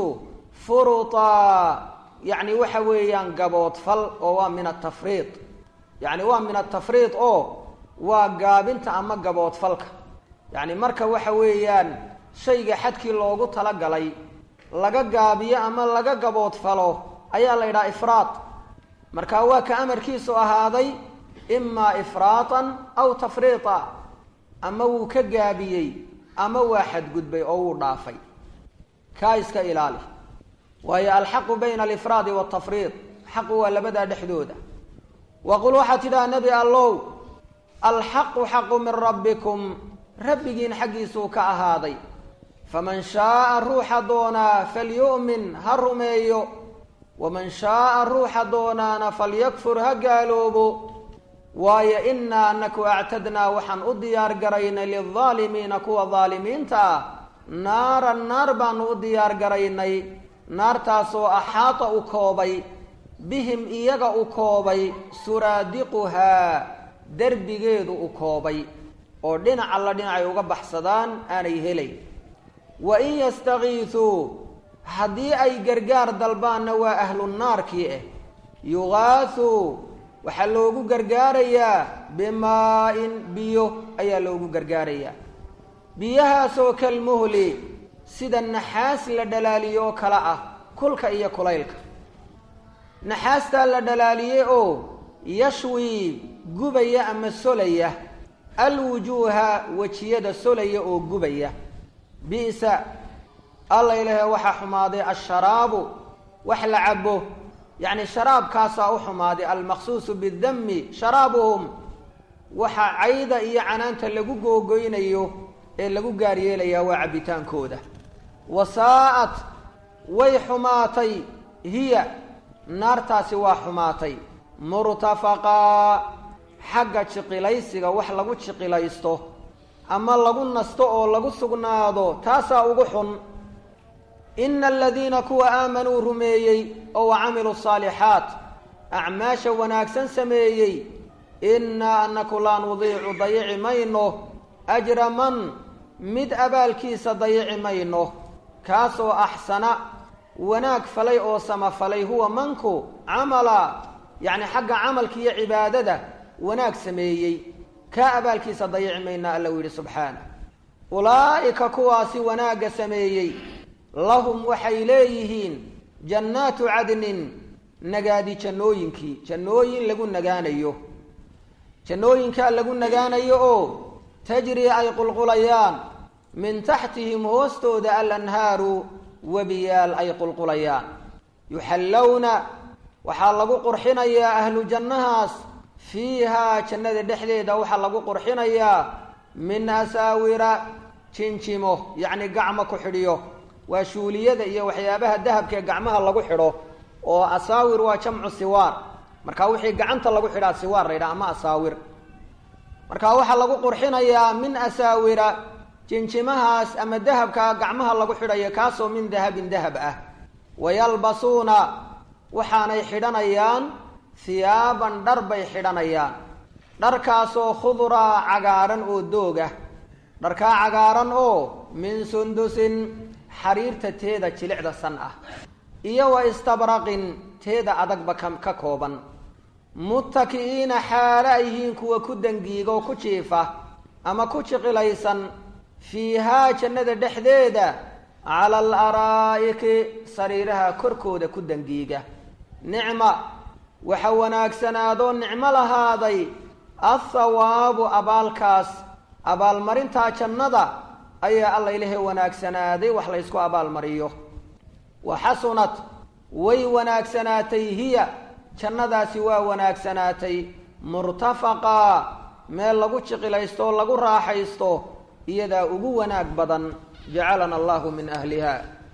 Speaker 1: furutaa yacni waxa weeyaan gaboodfal oo waa min atafriid yacni waa min atafriid oo waa gaabinta ama gaboodfalka yacni marka waxa weeyaan shayga xadkii loogu talagalay laga gaabiyo ama laga gaboodfalo ayaa la yidhaha ifraad marka waa ka amarkiisu ahaaday imaa ifraatan aw tafriita ama wuu ka gaabiyey ama waa xadgudbay oo wuu dhaafay kaa iska ilaali waayo alxaqu bayna alifraadi waltafriid xaqu waa labadaa dhexdooda waqul waxaad tidhaha nebi allow alxaqu xaqu min rabbikum rabbigiin xaggiisuu ka ahaaday faman shaaa ruuxa doonaa falyu'min ha rumeeyo waman shaaa ruuxa doonaana falyakfur ha gaaloobo waayo inaa anaku actadnaa waxaan u diyaar garaynay lildaalimiina kuwa daalimiinta ah naaran naar baanu u diyaar garaynay naartaasoo axaata u koobay bihim iyaga u koobay suraadiquhaa derbigeedu u koobay oo dhinac alla dhinacay uga baxsadaan aanay helayn wa in yastakiisuu haddii ay gargaar dalbaanna waa ahlu naarkii ah yugaasuu waxaa loogu gargaarayaa bimaa-in biyo ayaa loogu gargaarayaa biyahaasoo kalmuhli sida naxaas la dhalaaliye oo kale ah kulka iyo kulaylka naxaastaa la dhalaaliye oo yashwi gubaya ama solaya alwujuuha wejiyada solaya oo gubaya bi'sa alla ilahe waxaa xumaaday asharaabu wax la cabo yacni sharaabkaasaa u xumaaday almaqsuusu bidami sharaabuhum waxaa cayda iyo canaanta lagu googoynayo ee lagu gaar yeelayaa waa cabbitaankooda wasaa'at way xumaatay hiya naartaasi waa xumaatay murtafaqaa xagga jiqilaysiga wax lagu jiqilaysto ama lagu nasto oo lagu sugnaado taasaa ugu xun ina aladiina kuwa aamanuu rumeeyey oo wa camiluu saalixaat acmaasha wanaagsan sameeyey innaa anaku laa nudiicu dayici mayno ajra man mid abaalkiisa dayici mayno kaasoo axsana wanaag falay oo samafalay huwa manku camala yacni xagga camalka iyo cibaadada wanaag sameeyey kaa abaalkiisa dayici mayna alla u yidhi subxaana ulaa'ika kuwaasi wanaagga sameeyey lahum waxay leeyihiin jannaatu cadnin nagaadi jannooyinkii jannooyin lagu nagaanayo jannooyinkaa lagu nagaanayo oo tajri ay qulqulayaan min taxtihim hoostooda alanhaaru webiyaal ay qulqulayaan yuxallowna waxaa lagu qurxinayaa ahlu jannahaas fiihaa jannada dhexdeeda waxaa lagu qurxinayaa min asaawira jinjimo yacni gacmo ku xidhiyo waa shuuliyada iyo waxyaabaha dahabka ee gacmaha lagu xidho oo asaawir waa jamcu siwaar marka wixii gacanta lagu xidhaa siwaar la yidhaha ama asaawir marka waxaa lagu qurxinayaa min asaawira jinjimahaas ama dahabka gacmaha lagu xidhayo kaasoo min dahabin dahab ah wayalbasuuna waxaanay xidhanayaan hiyaaban dhar bay xidhanayaan dharkaasoo khuduraa cagaaran oo doog ah dharkaa cagaaran oo min sundusin xariirta teeda jilicda san ah iyo wa istabraqin teeda adagba ka ka kooban muttaki'iina xaalo ay yihiin kuwa ku dangiiga oo ku jiifa ama ku jiqilaysan fiihaa jannada dhexdeeda cala al araa'iki sariiraha korkooda ku dangiiga nicma waxa wanaagsanaadoo nicmo lahaaday athawaabu abaalkaas abaalmarintaa jannada ayaa alla ilahe wanaagsanaaday wax la ysku abaalmariyo wa xasunat way wanaagsanaatay hiya jannadaasi waa wanaagsanaatay murtafaqaa meel lagu jiqilaysto oo lagu raaxaysto iyadaa ugu wanaag badan jacalana allahu min ahliha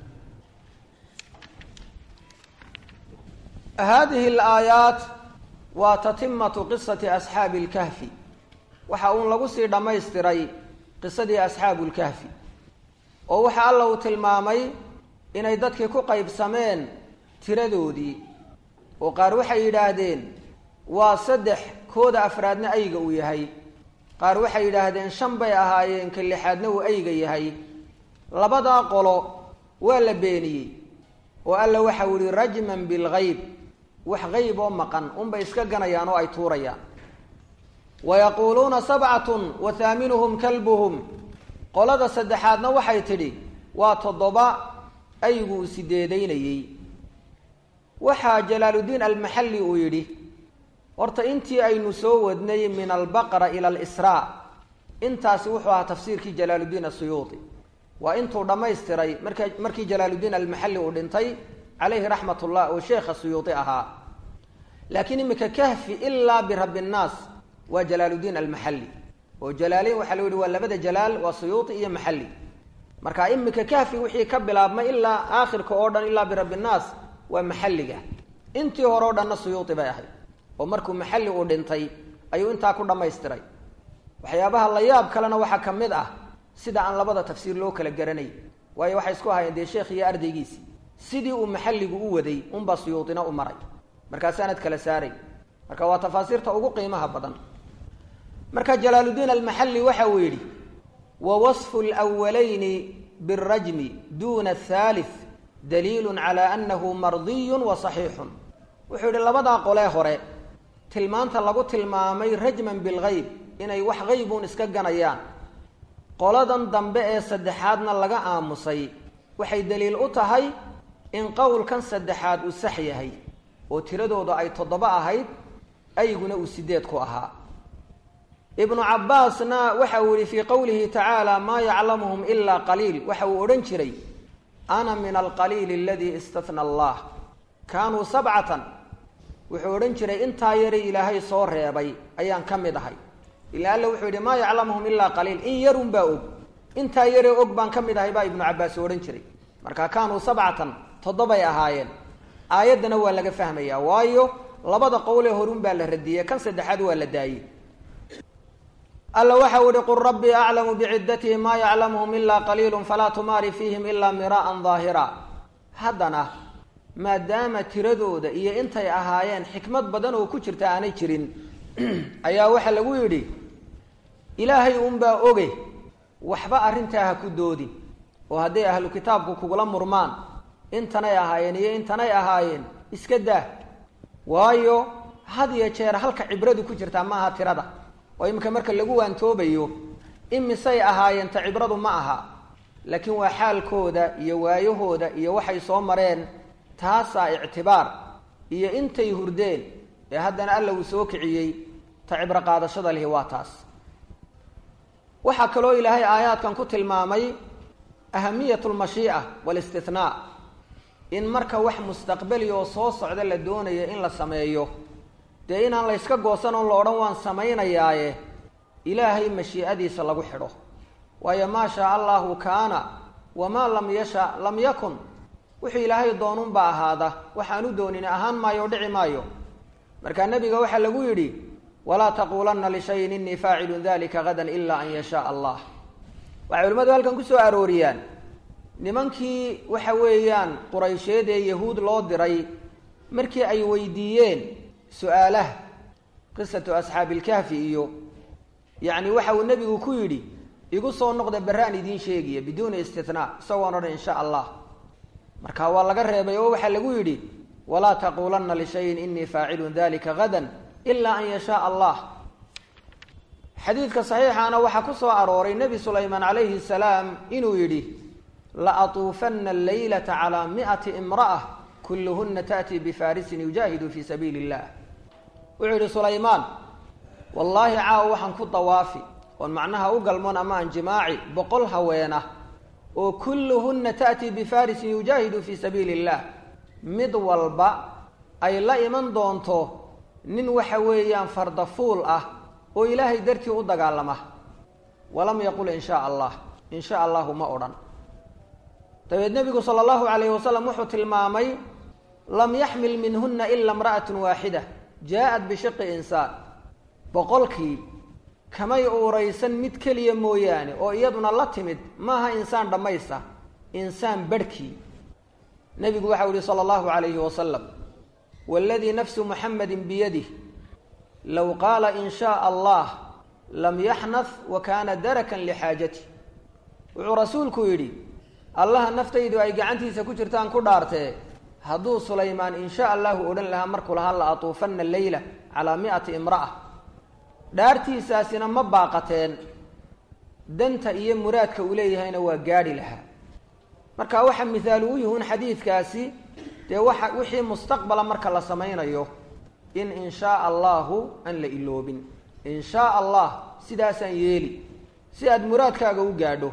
Speaker 1: hadihi alaayaat waa tatimatu qisati asxaabi lkahfi waxa uun lagu sii dhammaystiray qisadii asxaabu lkahfi oo waxa alla uu tilmaamay inay dadkii ku qaybsameen tiradoodii oo qaar waxay yidhaahdeen waa saddex kooda afraadna ayga uu yahay qaar waxay yidhaahdeen shan bay ahaayeen ka lixaadna uu ayga yahay labadaa qolo waa la beeniyey oo alla waxau yihi rajman bilgayb wax qayb oo maqan unbay iska ganayaan oo ay tuurayaan wa yaquuluuna sabcatun wa haaminuhum kalbuhum qolada saddexaadna waxay tidhi waa toddoba aygu uu sideedaynayey waxaa jalaaluddiin almaxalli uu yidhi horta intii aynu soo wadnay min albaqara ila alisraa intaasi wuxuu ahaa tafsiirkii jalaaluddiin asuyuudi waa intuu dhammaystiray marka markii jalaaluddiin almaxalli uu dhintay calayhi raxmat ullah oo sheekha suyuudi ahaa laakiin iminka kahfi ilaa birabbi nnaas waa jalaaluddiin almaxalli oo jalaaleyn waxaa lagu yihi waa labada jalaal waa suyuudi iyo maxalli marka iminka kahfi wixii ka bilaabmay ilaa aakhirka oo dhan ilaa birabbi nnaas waa maxalliga intii hore o dhanna suyuudi bay ahayd oo markuu maxalli uu dhintay ayuu intaa ku dhammaystiray waxyaabaha la yaab kalena waxaa ka mid ah sida aan labada tafsiir loo kala garanay waayo waxay isku ahayeen dee sheekh iyo ardaygiisi sidii uu maxalligu u waday unbaa suyuudina u maray markaasaanad kala saaray marka waa tafaasiirta ugu qiimaha badan marka jalaaluddiin almaxalli waxa uu yidhi wa wasfu lwalayni birajmi duna athaalith daliilun cala annahu mardiyun wa saxiixun wuxuu yidhi labadaa qolee hore tilmaanta lagu tilmaamay rajman bilgayb inay wax qaybuun iska ganayaan qoladan dambe ee saddexaadna laga aamusay waxay daliil u tahay in qowlkan saddexaad uu sax yahay oo tiradooda ay toddoba ahayd ayguna uu sideed ku ahaa ibnu cabbaasna waxa uu yihi fii qowlihi tacaala maa yaclamuhum ilaa qaliil waxa uu odhan jiray ana min alqaliili aladii istatna allah kaanuu sabcatan wuxuu odhan jiray intaa yaray ilaahay soo reebay ayaan ka mid ahay ila alla wuxuu yidhi maa yaclamuhum ilaa qaliil in yarun baa og intaa yaree og baan ka mid ahay baa ibnu cabbaas odhan jiray marka kaanuu sabcatan toddobay ahaayeen aayaddana waa laga fahmayaa waayo labada qowlee horun baa la radiyey kan saddexaad waa la daayey alla waxau ihi qul rabbii aclamu bicidatihim maa yaclamuhum ilaa qaliilun falaa tumaari fiihim ilaa miraa'an daahira haddana maadaama tiradooda iyo intay ahaayeen xikmad badan oo ku jirta aanay jirin ayaa waxaa lagu yidhi ilaahay unbaa oge waxba arrintaa ha ku doodin oo hadday ahlu kitaabku kugula murmaan intanay ahaayeen iyo intanay ahaayeen iska daa waayo had iyo jeer halka cibradu ku jirtaa maaha tirada oo iminka marka lagu waantoobayo imisay ahaayeen ta cibradu ma aha laakiin waa xaalkooda iyo waayahooda iyo waxay soo mareen taasaa ictibaar iyo intay hurdeen ee haddana alla uu soo kiciyey ta cibro qaadashada lihi waa taas waxaa kaloo ilaahay aayaadkan ku tilmaamay ahamiyat lmashii'a walistinaa in marka wax mustaqbali oo soo socda la doonayo in la sameeyo dee inaan la yska goosan oon la odhan waan samaynayaaye ilaahay mashii'adiisa lagu xidho waayo maa shaa allahu kaana wamaa lam yasha lam yakun wuxuu ilaahay doonunba ahaada waxaan u doonin ahaan maayo o dhici maayo markaa nebiga waxaa lagu yidhi walaa taquulanna lishayin inii faacilun dalika gadan ila an yashaa allah waxay culimmadu halkan kusoo arooriyaan nimankii waxa weeyaan quraysheed ee yahuud loo diray markii ay weydiiyeen su-aalaha qisatu asxaabi ilkahfi iyo yacni waxa uu nebigu ku yidhi igu soo noqda beraan idiin sheegaya biduuni istinaa isagoon odhan insha allah marka waa laga reebay oo waxaa lagu yidhi walaa taquulanna lishayin inii faacilun dalika gadan ila an yashaa allah xadiidka saxiixaana waxaa ku soo arooray nebi sulaymaan calayhi salaam inuu yidhi la atuufanna alleylata calaa mi'ati imra'a kulluhunna ta'tii bifaarisin yujaahidu fii sabiili illah wuxuu yidhi sulaymaan wallaahi caawa waxaan ku dawaafi oon macnaha u galmoon ama aan jimaaci boqol haweena oo kulluhunna ta'tii bifaarisin yujaahidu fii sabiili illah mid walba ay la iman doonto nin waxa weeyaan fardafuul ah oo ilaahay dartii u dagaalama walam yaqul in shaa allah in sha allahu ma odhan dabeed nebigu sala allahu calayhi wasalam wuxuu tilmaamay lam yaxmil minhunna ila imra'atun waaxida jaa-at bishiqi insaan boqolkii kamay uuraysan mid keliya mooyaane oo iyaduna la timid maaha insaan dhammaysta insaan barhkii nebigu waxau yihi sala allahu calayhi wasalam waladii nafsu muxamedin biyadih low qaala in shaa allah lam yaxnaf wa kaana darakan lixaajati wuxuu rasuulku yidhi allaha naftaydu ay gacantiisa ku jirtaan ku dhaartee hadduu sulaymaan in sha allahu odhan lahaa markuu lahaa la atuufanna leyla calaa mi'ati imra'a dhaartiisaasina ma baaqateen danta iyo muraadka uu leeyahayna waa gaadhi lahaa marka waxa mihaalu u yihuun xadiidkaasi dee waxa wixii mustaqbala marka la samaynayo in in shaa allahu aan la iloobin in shaa allah sidaasaan yeeli si aada muraadkaaga u gaadho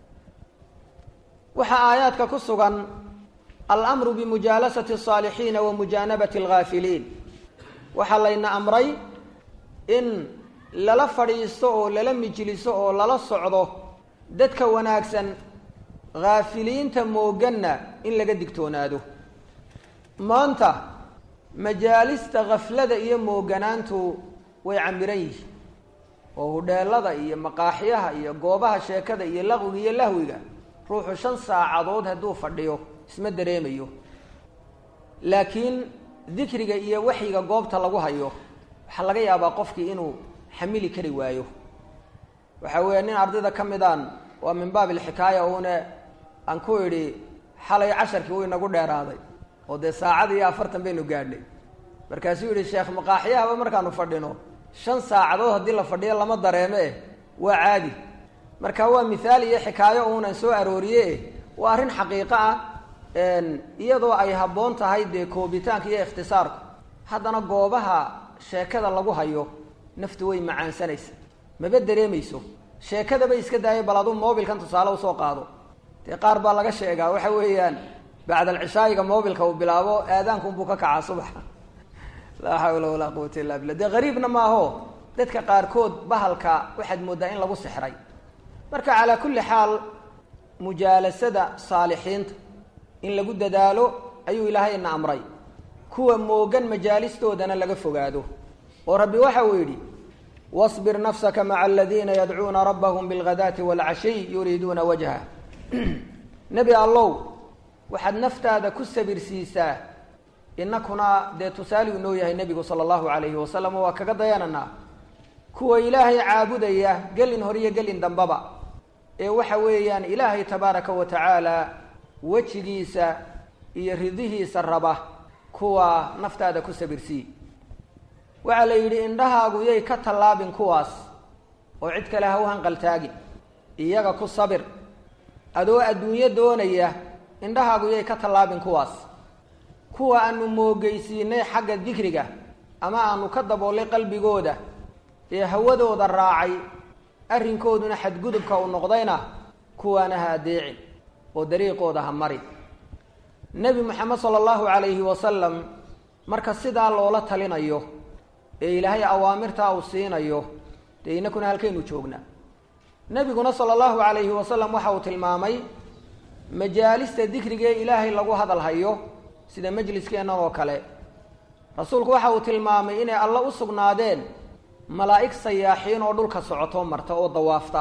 Speaker 1: waxaa aayaadka ku sugan alamru bimujaalasati asaalixiina wa mujaanabati alghaafiliin waxaa layna amray in lala fadhiisto oo lala mijliso oo lala socdo dadka wanaagsan haafiliinta mooganna in laga digtoonaado maanta majaalista khaflada iyo mooganaantu way camiran yihiin oo hudheelada iyo maqaaxyaha iyo goobaha sheekada iyo laqwiga iyo lahwiga ruuxu shan saacadood hadduu fadhiyo isma dareemayo laakiin dikriga iyo waxyiga goobta lagu hayo waxaa laga yaabaa qofkii inuu xamili kari waayo waxa weeye nin ardayda ka midaan waa min baab ilxikaaya uune aan ku idhi xalay casharkii wuu inagu dheeraaday oo dee saacad iyo afartan baynu gaadhnay markaasuu yihi sheekh maqaaxyahaba markaanu fadhino shan saacadood haddii la fadhiyo lama dareeme eh waa caadi marka waa mithaal iyo xikaayo uunan soo arooriye waa arrin xaqiiqo ah iyadoo ay habboon tahay dee koobitaanka iyo ikhtisaarku haddana goobaha sheekada lagu hayo naftu way macaansanaysa maba dareemayso sheekadaba iska daaya bal aduu mobilkan tusaale usoo qaado dee qaar baa laga sheegaa waxa weeyaan bacd alcishaayiga mobilka uu bilaabo aadaankunbuu ka kacaa subaxa laa xawla walaa quwata illa billah dee gariibna maaho dadka qaarkood bahalka waxaad mooddaa in lagu sixray marka calaa kulli xaal mujaalasada saalixiinta in lagu dadaalo ayuu ilaahayna amray kuwa moogan majaalistoodana laga fogaado oo rabbi waxa uu yidhi wasbir nafsaka maca aladiina yadcuuna rabbahum bilghadaati waalcashiy yuriiduuna wajha nebi allow waxaad naftaada ku sabirsiisaa inakuna dee tusaali uu noo yahay nebigu sala allahu calayhi wasalam oo waa kaga dayananaa kuwa ilaahay caabudaya gelin hor iyo gelin dambaba ee waxa weeyaan ilaahay tabaaraka wa tacaala wejigiisa iyo ridihiisa raba kuwa naftaada ku sabirsii waxaa la yidhi indhahaagu yay ka tallaabin kuwaas oo cid kale ha u hanqaltaagin iyaga ku sabir adoo adduunyo doonaya indhahaagu yay ka tallaabin kuwaas kuwa aanu moogeysiinay xagga dikriga ama aanu ka daboolay qalbigooda ee hawadooda raacay arrinkooduna xadgudubka uu noqdayna kuwaana ha adeecin oo dariiqooda ha mari nebi moxamed sala allahu calayhi wasalam marka sidaa loola talinayo ee ilaahay awaamirtaa uu siinayo dee inakuna halkaynu joognaa nebiguna sala allahu calayhi wasalam waxa uu tilmaamay majaalista dikriga ee ilaahay lagu hadal hayo sida majliskeennan oo kale rasuulku waxa uu tilmaamay inay alla u sugnaadeen malaa'ig sayaaxiin oo dhulka socoto marta oo dawaafta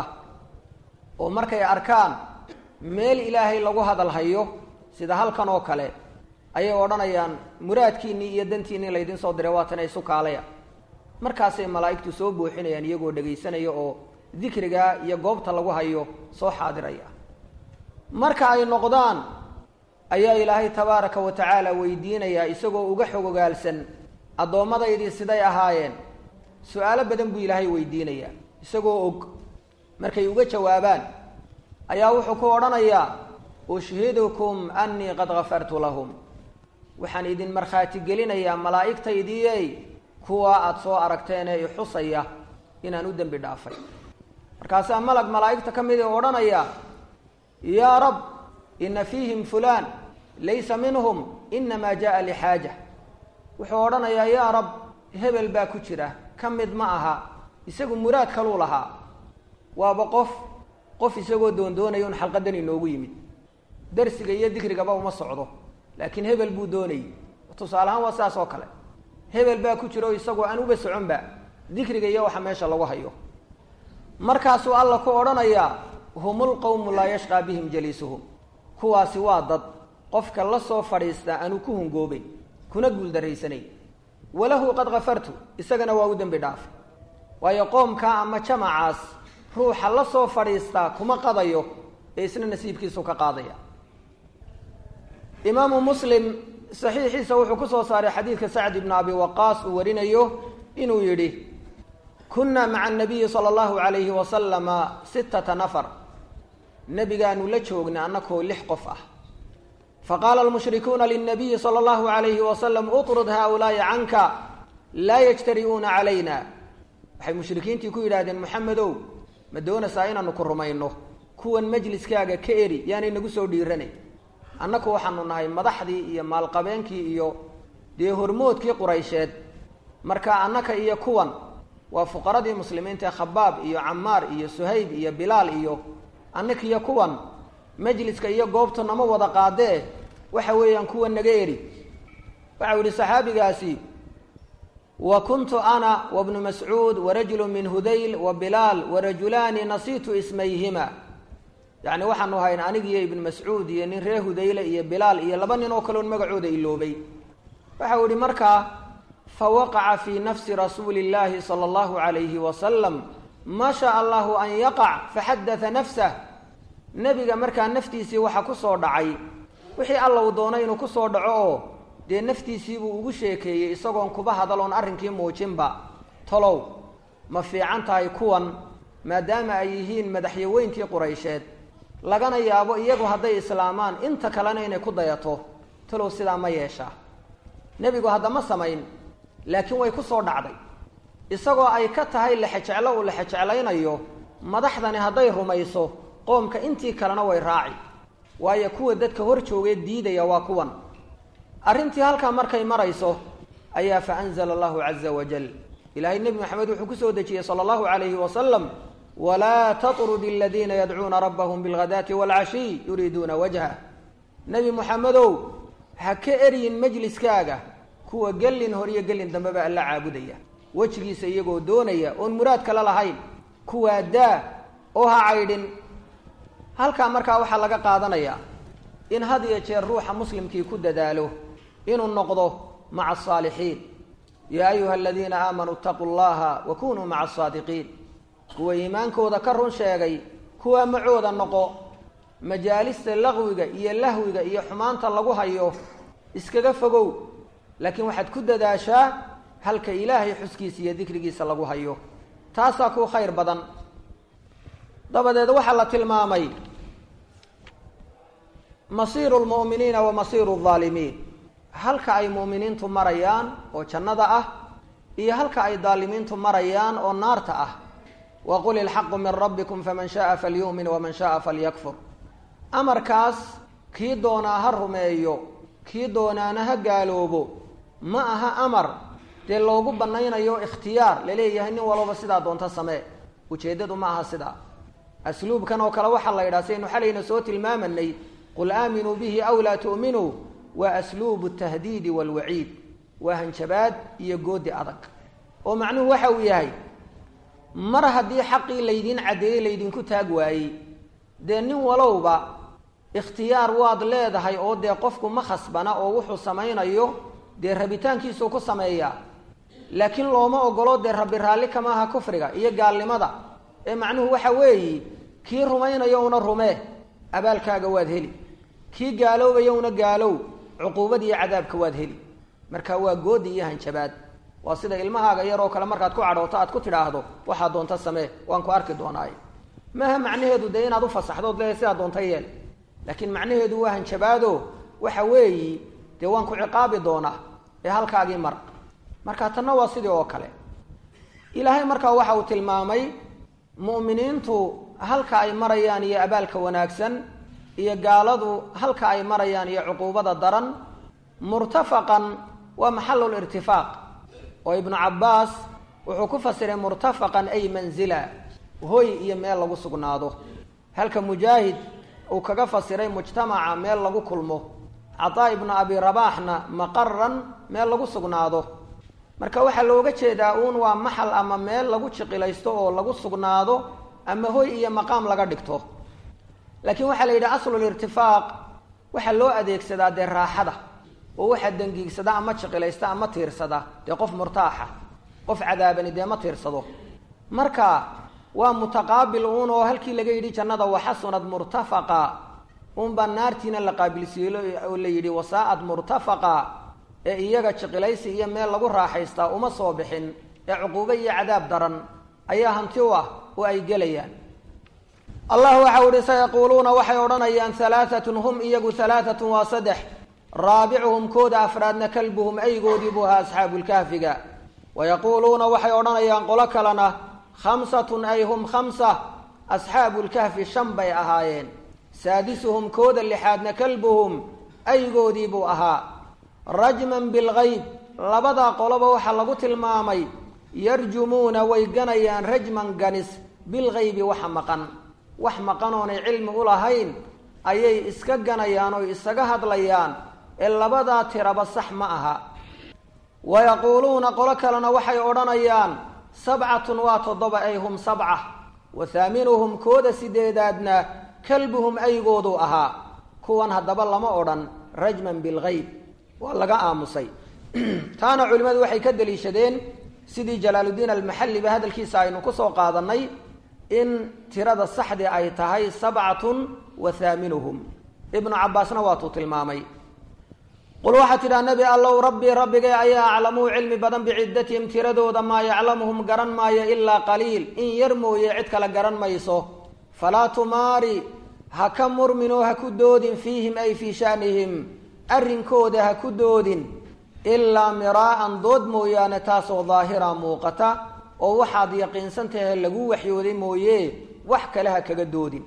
Speaker 1: oo markay arkaan meel ilaahay lagu hadal hayo sida halkan oo kale ayay odhanayaan muraadkiinnii iyo dantiinnii laydin soo diray waatana isu kaalaya markaasay malaa'igtu soo buuxinayaan iyagoo dhegaysanaya oo dikriga iyo goobta lagu hayo soo xaadiraya marka ay noqdaan ayaa ilaahay tabaaraka wa tacaala weydiinayaa isagoo uga xog ogaalsan addoommadaydii siday ahaayeen su-aalo badan buu ilaahay weydiinayaa isagoo og markay uga jawaabaan ayaa wuxuu ku odhanayaa ushhidukum annii qad gafartu lahum waxaan idin markhaati gelinayaa malaa'igtaydii kuwa aada soo aragteen ee ixusaya inaan u dembi dhaafay markaasaa malag malaa'igta ka mid oo odhanaya yaa rab ina fiihim fulaan laysa minhum inamaa jaa lixaaja wuxuu odhanayaa yaa rab hebel baa ku jira ka mid ma aha isagu muraad kaluu lahaa waaba qof qof isagoo doondoonaya un xalqadan inoogu yimid darsiga iyo dikrigaba uma socdo laakiin hebel buu doonayay tusaale ahaan waa saas oo kale hebel baa ku jira oo isagoo aan uba soconba dikriga iyo waxa meesha lagu hayo markaasuu alla ku odhanayaa humul qowmu laa yashqaa bihim jaliisuhum kuwaasi waa dad qofka la soo fadhiista aanu ku hungoobeyn kuna guuldarraysanayn walahu qad kafartu isagana waa u dembi dhaafay waayo qoomkaa ama jamacaas ruuxa la soo fadhiistaa kuma qadayo ee isna nasiibkiisu ka qaadaya imaamu muslim saxiixiisa wuxuu ku soo saaray xadiidka sacd ibnu abi waqaas uu warinayo inuu yidhi kunna maca anabiyi sala allahu calayhi wasalama sittata nafar nebigaanu la joognay annakoo lix qof ah faqaala almushrikuuna lilnabiyi sala allahu calayhi wasalam utrud haaulaai canka laa yajtari'uuna calayna waxay mushrikiintii ku yidhaahdeen moxamedow ma doonaysaa inaanu ku rumayno kuwan majliskaaga ka eri yaanay nagu soo dhiiranay annaku waxaanu nahay madaxdii iyo maalqabeenkii iyo dee hormoodkii quraysheed marka annaka iyo kuwan waa fuqaradii muslimiinta ee khabaab iyo camaar iyo suhayb iyo bilaal iyo annaka iyo kuwan majliska iyo goobtu nama wada qaadee waxa weeyaan kuwa naga eri waxau yihi saxaabigaasi wa kuntu ana wabnu mascuud warajulu min hudayl wa bilaal warajulaani nasiitu ismayhima yacni waxaanu hayn anigiiyo ibnu mascuud iyo nin reer hudayle iyo bilaal iyo laba nin oo kaleon magacooda iloobay waxau ihi markaa fawaqaca fii nafsi rasuuli illaahi sala allahu calayhi wasalam maa shaa allahu an yaqac faxadatha nafsah nebiga markaa naftiisii waxa ku soo dhacay wixii alla uu doonay inuu kusoo dhaco oo dee naftiisiibuu ugu sheekeeyey isagoon kuba hadaloon arrinkii muujinba tolow ma fiican tahay kuwan maadaama ay yihiin madaxyaweyntii quraysheed lagana yaabo iyagu hadday islaamaan inta kalena inay ku dayato talow sidaa ma yeeshaa nebigu haddama samayn laakiin way ku soo dhacday isagoo ay ka tahay lexejeclo uu lexejeclaynayo madaxdani hadday rumayso qoomka intii kalena way raaci waayo kuwa dadka hor joogee diidaya waa kuwan arrintii halkaa markay marayso ayaa fa anzala allahu caza wajal ilaahay nebi maxamed wuxuu kusoo dejiyey sala allahu calayhi wasalam walaa tatrud aladiina yadcuuna rabbahum bilghadaati waalcashiy yuriiduuna wajha nebi moxamedow ha ka eryin majliskaaga kuwa gelin hor iyo gelin dambeba alla caabudaya wejigiisa iyagoo doonaya oon muraad kale lahayn kuwaa daa oo ha caydhin halkaa markaa waxaa laga qaadanayaa in had iyo jeer ruuxa muslimkii ku dadaalo inuu noqdo maca asaalixiin yaa ayuha aladiina aamanuu itaquu llaha wa kunuu maca asaadiqiin kuwa iimaankooda ka run sheegay kuwaa macooda noqo majaalista laqwiga iyo lahwiga iyo xumaanta lagu hayo iskaga fogow laakiin waxaad ku dadaashaa halka ilaahay xuskiisa iyo dikrigiisa lagu hayo taasaa ku khayr badan dabadeed waxaa la tilmaamay masiiru lmu'miniina wa masiiru aldaalimiin halka ay mu'miniintu marayaan oo jannada ah iyo halka ay daalimiintu marayaan oo naarta ah waqul ilxaqu min rabbikum faman shaaa falyu'min waman shaaa falyakfur amarkaas kii doonaa ha rumeeyo kii doonaana ha gaaloobo ma aha amar dee loogu banaynayo ikhtiyaar laleeyahay nin walbaba sidaa doonta samee ujeeddadu ma aha sidaa asluubkan oo kale waxaa la yidhaha saynu xalayna soo tilmaamanay qul aaminuu bihi aw laa tu'minuu waa asluubu tahdiidi waalwaciid waa hanjabaad iyo goodi adag oo macnuhu waxa uu yahay mar haddii xaqii laydiin caddeeyey laydinku taag waayey dee nin walowba ikhtiyaar waad leedahay oo dee qofku ma khasbana oo wuxuu samaynayo dee rabitaankiisuu ku sameeyaa laakiin looma ogolo dee rabbi raalli kama aha kufriga iyo gaalnimada ee macnuhu waxa weeyi kii rumaynayo una rumee abaalkaaga waad heli kii gaaloobaya una gaalow cuquubad iyo cadaabka waad heli marka waa goodi iyo hanjabaad waa sida ilmahaaga yaroo kale markaad ku cadhooto aad ku tidhaahdo waxaa doonta samee waan ku arki doonaay maaha macnaheedu dee inaad ufasaxdood leedahay sidaa doonta yeel laakiin macnaheedu waa hanjabaado waxa weeyi dee waan ku ciqaabi doonaa ee halkaagii mar marka tanna waa sidii oo kale ilaahay markaa waxa uu tilmaamay mu'miniintu halka ay marayaan iyo abaalka wanaagsan iyo gaaladu halka ay marayaan iyo cuquubada daran murtafaqan waa maxalul irtifaaq oo ibnu cabbaas wuxuu ku fasiray murtafaqan ay manzila hoy iyo meel lagu sugnaado halka mujaahid uu kaga fasiray mujtamaca meel lagu kulmo cataa ibnu abi rabaaxna maqaran meel lagu sugnaado marka waxaa looga jeedaa uun waa maxal ama meel lagu jiqilaysto oo lagu sugnaado ama hoy iyo maqaam laga dhigto laakiin waxaa la yidhi aslulirtifaaq waxaa loo adeegsadaa dee raaxada oo waxaa dangiigsada ama jiqilaysta ama tiirsada dee qof murtaaxa qof cadaabani dee ma tiirsado marka waa mutaqaabil uun oo halkii laga yidhi jannada waxasunad murtafaqa unbaa naartiina la qaabilsiiyey oo la yidhi wasaa'ad murtafaqa ee iyaga jiqilaysi iyo meel lagu raaxaystaa uma soo bixin ee cuquubo iyo cadaab daran ayaa hanti u ah oo ay gelayaan allah waxau ihi sayaquuluuna waxay odhanayaan halaaatun hum iyagu halaaatun waa saddex raabicuhum kooda afraadna kalbuhum aygoodii buu ahaa asxaabulkahfiga wayaquuluuna waxay odhanayaan qolo kalena khamsatun ay hum khamsa asxaabulkahfi shan bay ahaayeen saadisuhum kooda lixaadna kalbuhum aygoodii buu ahaa rajman bilgayb labadaa qoloba waxaa lagu tilmaamay yarjumuuna way ganayaan rajman ganis bilgaybi waxa maqan wax maqan oonay cilmi u lahayn ayay iska ganayaan oo isaga hadlayaan ee labadaa tiraba sax ma aha wayaquuluuna qolo kalena waxay odhanayaan sabcatun waa toddoba ay hum sabca wa haaminuhum kooda sideedaadna kalbuhum aygoodu ahaa kuwan haddaba lama odhan rajman bilgayb waa laga aamusay taana culimmadu waxay ka daliishadeen sidii jalaaluddiin almaxalliba hadalkiisa aynu kusoo qaadanay in tirada saxdii ay tahay sabcatun wa haaminuhum ibnu cabbaasna waatuu tilmaamay qul waxaa tidhaha nebi allow rabbii rabbigay ayaa aclamuu cilmi badan biciddatihim tiradooda maa yaclamuhum garan maayo ilaa qaliil in yar mooye cid kale garan mayso falaa tumaari ha ka murminoo ha ku doodin fiihim ay fii shaanihim arrinkooda ha ku doodin ilaa miraa'an dood mooyaane taasoo daahira muuqata oo waxaad yaqiinsan tahay lagu waxyooday mooye wax kale ha kaga doodin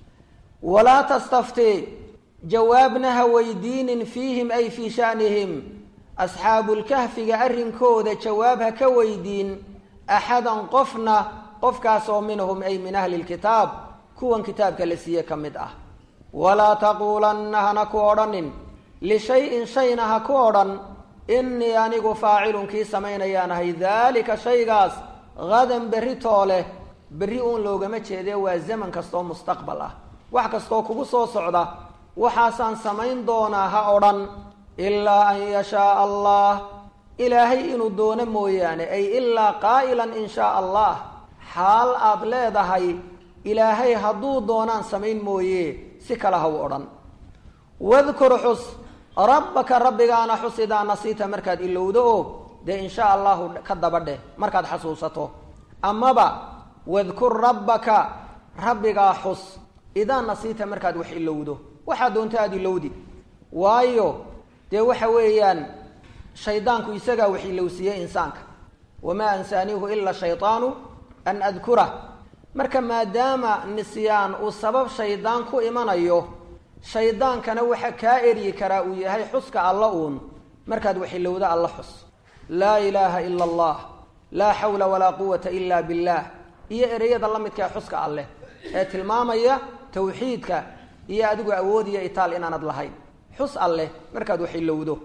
Speaker 1: walaa tastafti jawaabna ha weydiinin fiihim ay fii shaanihim asxaabulkahfiga arrinkooda jawaab ha ka weydiin axadan qofna qofkaasoo minhum ay min ahli lkitaab kuwan kitaabka la siiye ka mid ah walaa taquulanna hana ku odhanin lishay-in shayna ha ku odhan innii anigu faacilun kii samaynayaan ahay daalika shaygaas hadan berri toole berri uun loogama jeedee waa zaman kastoo mustaqbal ah wax kastoo kugu soo socda waxaasaan samayn doonaa ha odhan ilaa an yashaaa allah ilaahay inuu doono mooyaane ay ilaa qaa'ilan in shaa allah xaal aad leedahay ilaahay hadduu doonaan samayn mooye si kale ha u odhan wadkur xus rabbaka rabbigaana xus idaa nasiita markaad ilowdo oo dee in shaa allahu ka daba dheh markaad xasuusato amaba wadkur rabbaka rabbigaa xus idaa nasiita markaad wax ilowdo waxaa doonta aada ilowdi waayo dee waxa weeyaan shaydaanku isagaa wax ilowsiiyey insaanka wamaa ansaaniihu ila shaydaanu an adkurah marka maadaama nisyaan uu sabab shaydaan ku imanayo shaydaankana waxa kaa eryi karaa uu yahay xuska alla uun markaad wax ilowdo alla xus laa ilaaha ila allah laa xawla walaa quwata ila billah iyo ereyada la midka ee xuska alleh ee tilmaamaya tawxiidka iyo adigu awood iyo itaal inaanad lahayn xus alleh markaad wax ilowdo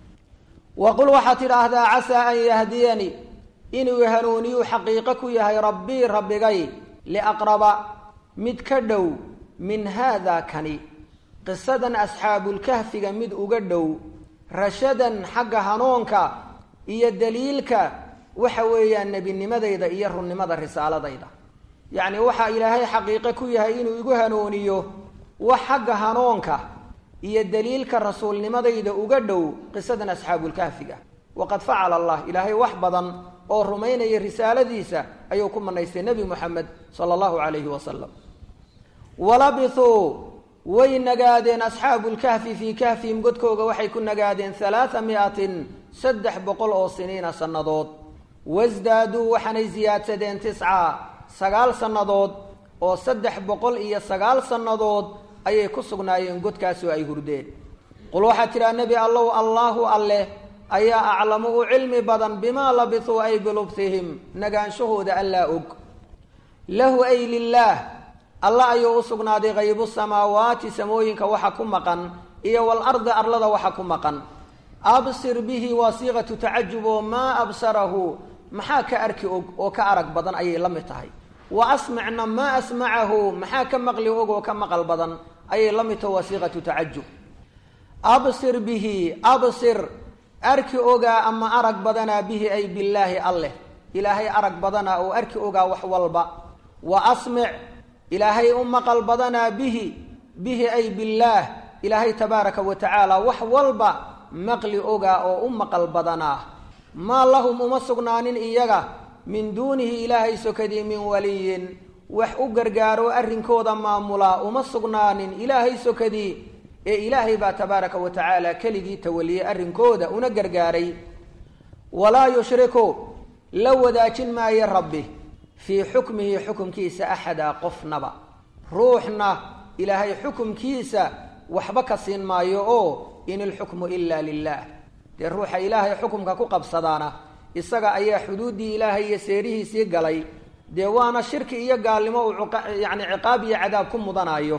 Speaker 1: wa qul waxaad tidhaahdaa casaa an yahdiyanii inuu hanuuniyuu xaqiiqo ku yahay rabbii rabbigay liaqraba mid ka dhow min haada kani qisadan asxaabulkahfiga mid uga dhow rashadan xagga hanuunka iyo daliilka waxa weeyaan nebinimadayda iyo runnimada risaaladayda yacni waxaa ilaahay xaqiiqo ku yahay inuu igu hanuuniyo wax xagga hanuunka iyo daliilka rasuulnimadayda uga dhow qisadan asxaabulkahfiga waqad facala allah ilaahay wax badan oo rumaynaya risaaladiisa ayuu ku manaystay nebi moxamed sala allahu calayhi wasalam walabithuu way nagaadeen asxaabu lkahfi fii kahfihim godkooga waxay ku nagaadeen halaaa miatin saddex boqol oo siniina sannadood wasdaaduu waxaanay siyaadsadeen tisca sagaal sannadood oo saddex boqol iyo sagaal sannadood ayay ku sugnaayeen godkaasoo ay hurdeen qul waxaad tidhaha nebi allow allaahu alleh ayaa aclamu u cilmi badan bimaa labisuu ay bilubsihim nagaanshahooda allaa og lahu ay lilaah alla ayuu u sugnaaday haybu samaawaati samooyinka waxa ku maqan iyo walardi arlada waxa ku maqan absir bihi waa siiqatu tacajub oo maa absarahu maxaa ka arki og oo ka arag badan ayay la mid tahay wa asmicna maa asmacahu maxaa ka maqli og oo ka maqal badan ayay la mid tahay waa siiqatu tacajub absir bihi absir arki ogaa ama arag badanaa bihi ay billaahi alleh ilaahay arag badanaa oo arki ogaa wax walba wa asmic ilaahay u maqal badanaa bihi bihi ay billaah ilaahay tabaaraka wa tacaala wax walba maqli ogaa oo u maqal badanaa maa lahum uma sugnaanin iyaga min duunihi ilaahay sokadii min waliyin wax u gargaaro arrinkooda maamulaa uma sugnaanin ilaahay sokadii ee ilaahay baa tabaaraka wa tacaala keligii tawaliyey arrinkooda una gargaaray walaa yushriku la wadaajin maayo rabbi fii xukmihi xukumkiisa axada qofnaba ruuxna ilaahay xukumkiisa waxba ka siin maayo oo in ilxukmu ila lilah dee ruuxa ilaahay xukumka ku qabsadaana isaga ayaa xuduuddii ilaahay iyo seerihiisii galay dee waana shirki iyo gaalnimo uu yani ciqaab iyo cadaab ku mudanayo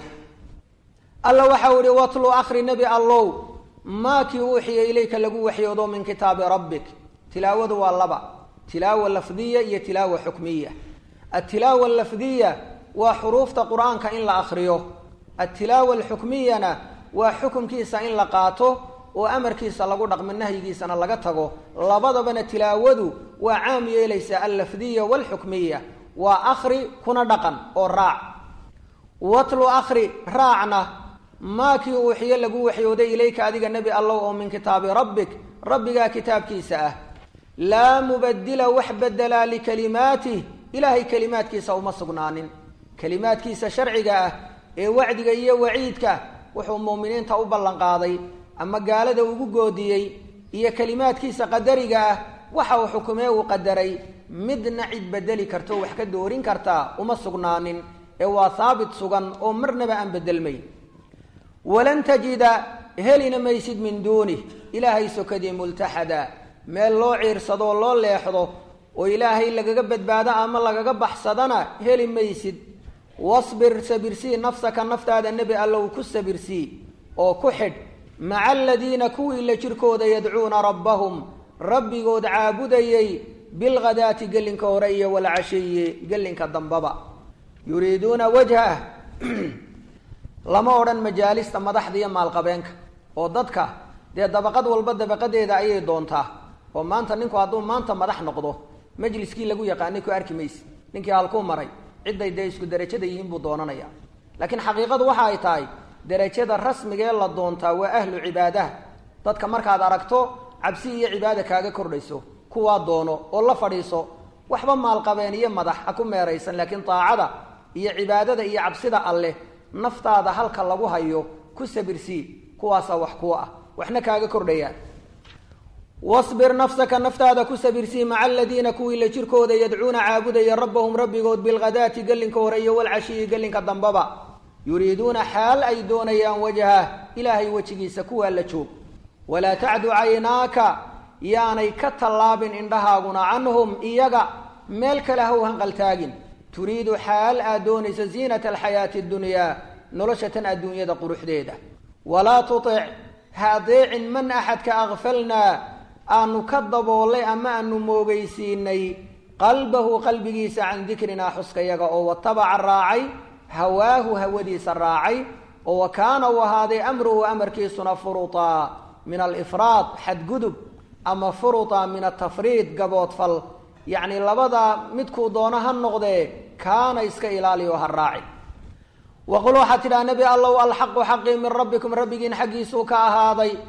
Speaker 1: alla waxau ihi watlu akri nebi allow maa kii uuxiya ilayka lagu waxyoodo min kitaabi rabbik tilaawadu waa laba tilaawa lafdiya iyo tilaawa xukmiya altilaawa alafdiya waa xuruufta qur-aanka in la akriyo altilaawa alxukmiyana waa xukumkiisa in la qaato oo amarkiisa lagu dhaqmo nahyigiisana laga tago labadabana tilaawadu waa caam yeelaysa allafdiya waalxukmiya waa akri kuna dhaqan oo raac watlu akri raacna maa kii uuxiyo lagu waxyooday ilayka adiga nebi allow oo min kitaabi rabbik rabbigaa kitaabkiisa ah laa mubadila wax bedelaa likalimaatih ilaahay kelimaadkiisa uma sugnaanin kelimaadkiisa sharciga ah ee wacdiga iyo waciidka wuxuu muuminiinta u ballanqaaday ama gaalada ugu goodiyey iyo kelimaadkiisa qadariga ah waxa uu xukumee uu qadaray midna cid bedeli karto wax ka doorin kartaa uma sugnaanin ee waa haabit sugan oo marnaba aan bedelmayn walan tajida helina maysid min duunih ilaahay sokadii multaxada meel loo ciirsadoo loo leexdo oo ilaahay lagaga badbaado ama lagaga baxsadana heli maysid wasbir sabirsii nafsaka naftaada nebi allow ku sabirsii oo ku xidh maca aladiina kuwii la jirkooda yadcuuna rabbahum rabbigood caabudayay bilghadaati gelinka hore iyo walcashiyi gelinka dambaba yuriiduuna wajhah lama odhan majaalista madaxda iyo maalqabeenka oo dadka dee dabaqad walba dabaqadeeda ayay doontaa oo maanta ninku hadduu maanta madax noqdo majliskii lagu yaqaanay ku arki mayse ninkii halkuu maray cidday dee isku derajada yihiin buu doonanaya laakiin xaqiiqadu waxa ay tahay derajada rasmigee la doontaa waa ahlu cibaadaha dadka markaad aragto cabsi iyo cibaada kaaga kordhayso kuwaa doono oo la fadhiiso waxba maalqabeen iyo madax ha ku meeraysan laakiin daacada iyo cibaadada iyo cabsida alleh naftaada halka lagu hayo ku sabirsii kuwaasaa wax kuwa ah waxna kaaga kordhayaan wasbir nafsaka naftaada ku sabirsii maca aladiina kuwii la jirkooda yadcuuna caabudaya rabbahum rabbigood bilghadaati gelinka hore iyo walcashiyi gelinka dambaba yuriiduuna xaal ay doonayaan wajhah ilaahay wejigiisa kuwaa la joog walaa tacdu caynaaka yaanay ka tallaabin indhahaaguna canhum iyaga meel kale ha u hanqaltaagin turiidu xaal aad doonayso ziinata alxayaati addunyaa nolosha tan adduunyada quruxdeeda walaa tutic ha adeecin man axadka akfalnaa aanu ka daboolay ama aanu moogaysiinay qalbahu qalbigiisa can dikrinaa xuskayaga oo watabaca raacay hawaahu hawadiisa raacay oo wa kaana uu ahaaday amruhu amarkiisuna furutaa min alifraad xadgudub ama furuta min atafriid gaboodfal yacni labadaa midkuu doono ha noqdee kaana iska ilaaliyo ha raaci waqul waxaad tidhaha nebi allow alxaqu xaqii min rabbikum rabbigiin xaggiisuu ka ahaaday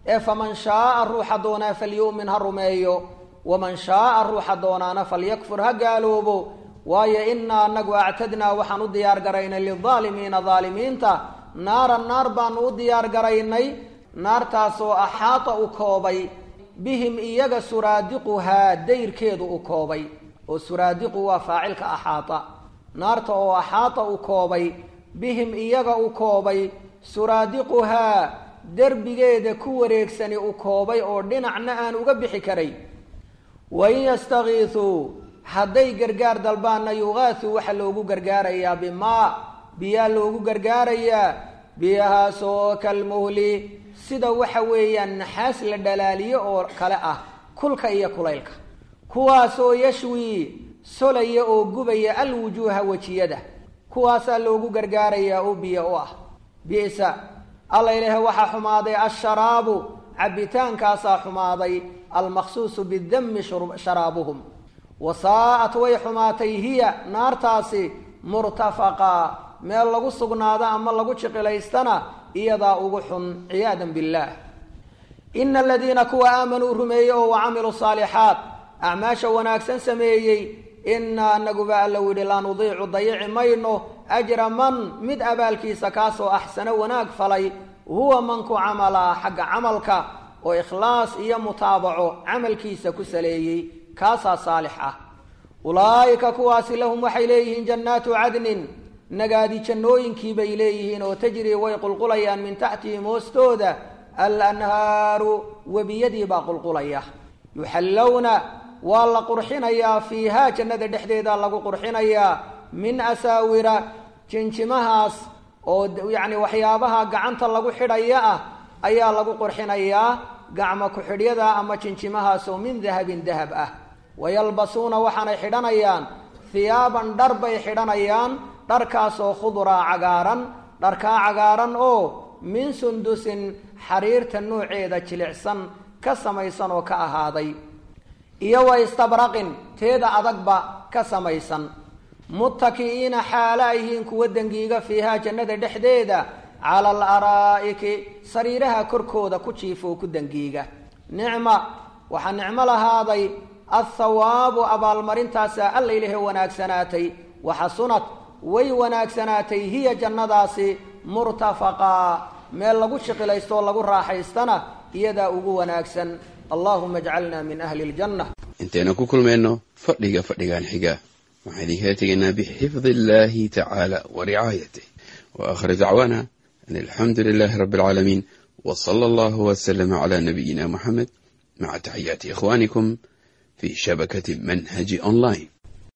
Speaker 1: ee faman shaaa ruuxa doonaa falyu'min ha rumeeyo waman shaaa ruuxa doonaana falyakfur ha gaaloobo waayo inaa anagu actadnaa waxaan u diyaar garaynay lilaalimiina daalimiinta naaran naar baanu u diyaar garaynay naartaasoo axaata u koobay bihim iyaga suraadiquhaa dayrkeedu u koobay oo suraadiqu waa faacilka axaata naarta oo axaata u koobay bihim iyaga u koobay suraadiquhaa derbigeeda ku wareegsani u koobay oo dhinacna aan uga bixi karay wain yastakiisuu hadday gargaar dalbaanna yuqaasuu waxaa loogu gargaarayaa bimaa biyaa loogu gargaarayaa biyahaasoo kalmuhli sida waxa weeyaan naxaas la dhalaaliyo oo kale ah kulka iyo kulaylka kuwaasoo yashwii solaya oo gubaya alwujuuha wejiyada kuwaasaa loogu gargaarayaa oo biyo u ah bisa alla ilaahay waxaa xumaaday asharaabu cabitaankaasaa xumaaday almaqsuusu bidami sharaabuhum wasaa'at way xumaatay hiya naartaasi murtafaqa meel lagu sugnaado ama lagu jiqilaystana iyadaa ugu xun ciyaadan billaah ina aladiina kuwa aamanuu rumeeyey oo wa camiluu saalixaat acmaasha wanaagsan sameeyey inaa anaguba alla yidhi laa nudiicu dayici mayno ajra man mid abaalkiisa kaasoo axsano wanaag falay huwa manku camala xagga camalka oo ikhlaas iyo mutaabaco camalkiisa ku saleeyey kaasaa saalix ah ulaa'ika kuwaasi lahum waxay leeyihiin jannaatu cadnin nagaadi jannooyinkii bay leeyihiin oo tajrii way qulqulayaan min taxtihim hoostooda alanhaaru webiyadii baa qulqulaya yuxallowna waa la qurxinayaa fiihaa jannada dhexdeeda lagu qurxinayaa min asaawira jinjimahaas oo yacni waxyaabaha gacanta lagu xidhaya ah ayaa lagu qurxinayaa gacmo ku-xidhyada ama jinjimahaas oo min dahabin dahab ah wayalbasuuna waxaanay xidhanayaan hiyaaban dhar bay xidhanayaan dharkaasoo khuduraa cagaaran dharkaa cagaaran oo min sundusin xariirta nooceeda jilicsan ka samaysan oo ka ahaaday iyo wa istabraqin teeda adagba ka samaysan muttaki'iina xaala ayhiin kuwa dengiiga fiihaa jannada dhexdeeda cala al araa'iki sariiraha korkooda ku jiifoo ku dengiiga nicma waxaa nicmo lahaaday athawaabu abaalmarintaasaa alla ilahe wanaagsanaatay waxasunad way wanaagsanaatay hiya jannadaasi murtafaqaa meel lagu shiqilaystoo lagu raaxaystana iyadaa ugu wanaagsan allahuma ajcalna min ahli ljanna
Speaker 2: intaynu ku kulmayno fadhiga fadhigan xiga waxaan idinkala tegaynaa bixifdi illahi tacaala wa ricaayatih wa aakhir dacwaana an alxamdu lilahi rabbi alcaalamiin w sala allahu waslama cala nabiyina muxamed maca taxiyaati ikhwanikum fi shabakati manhaji online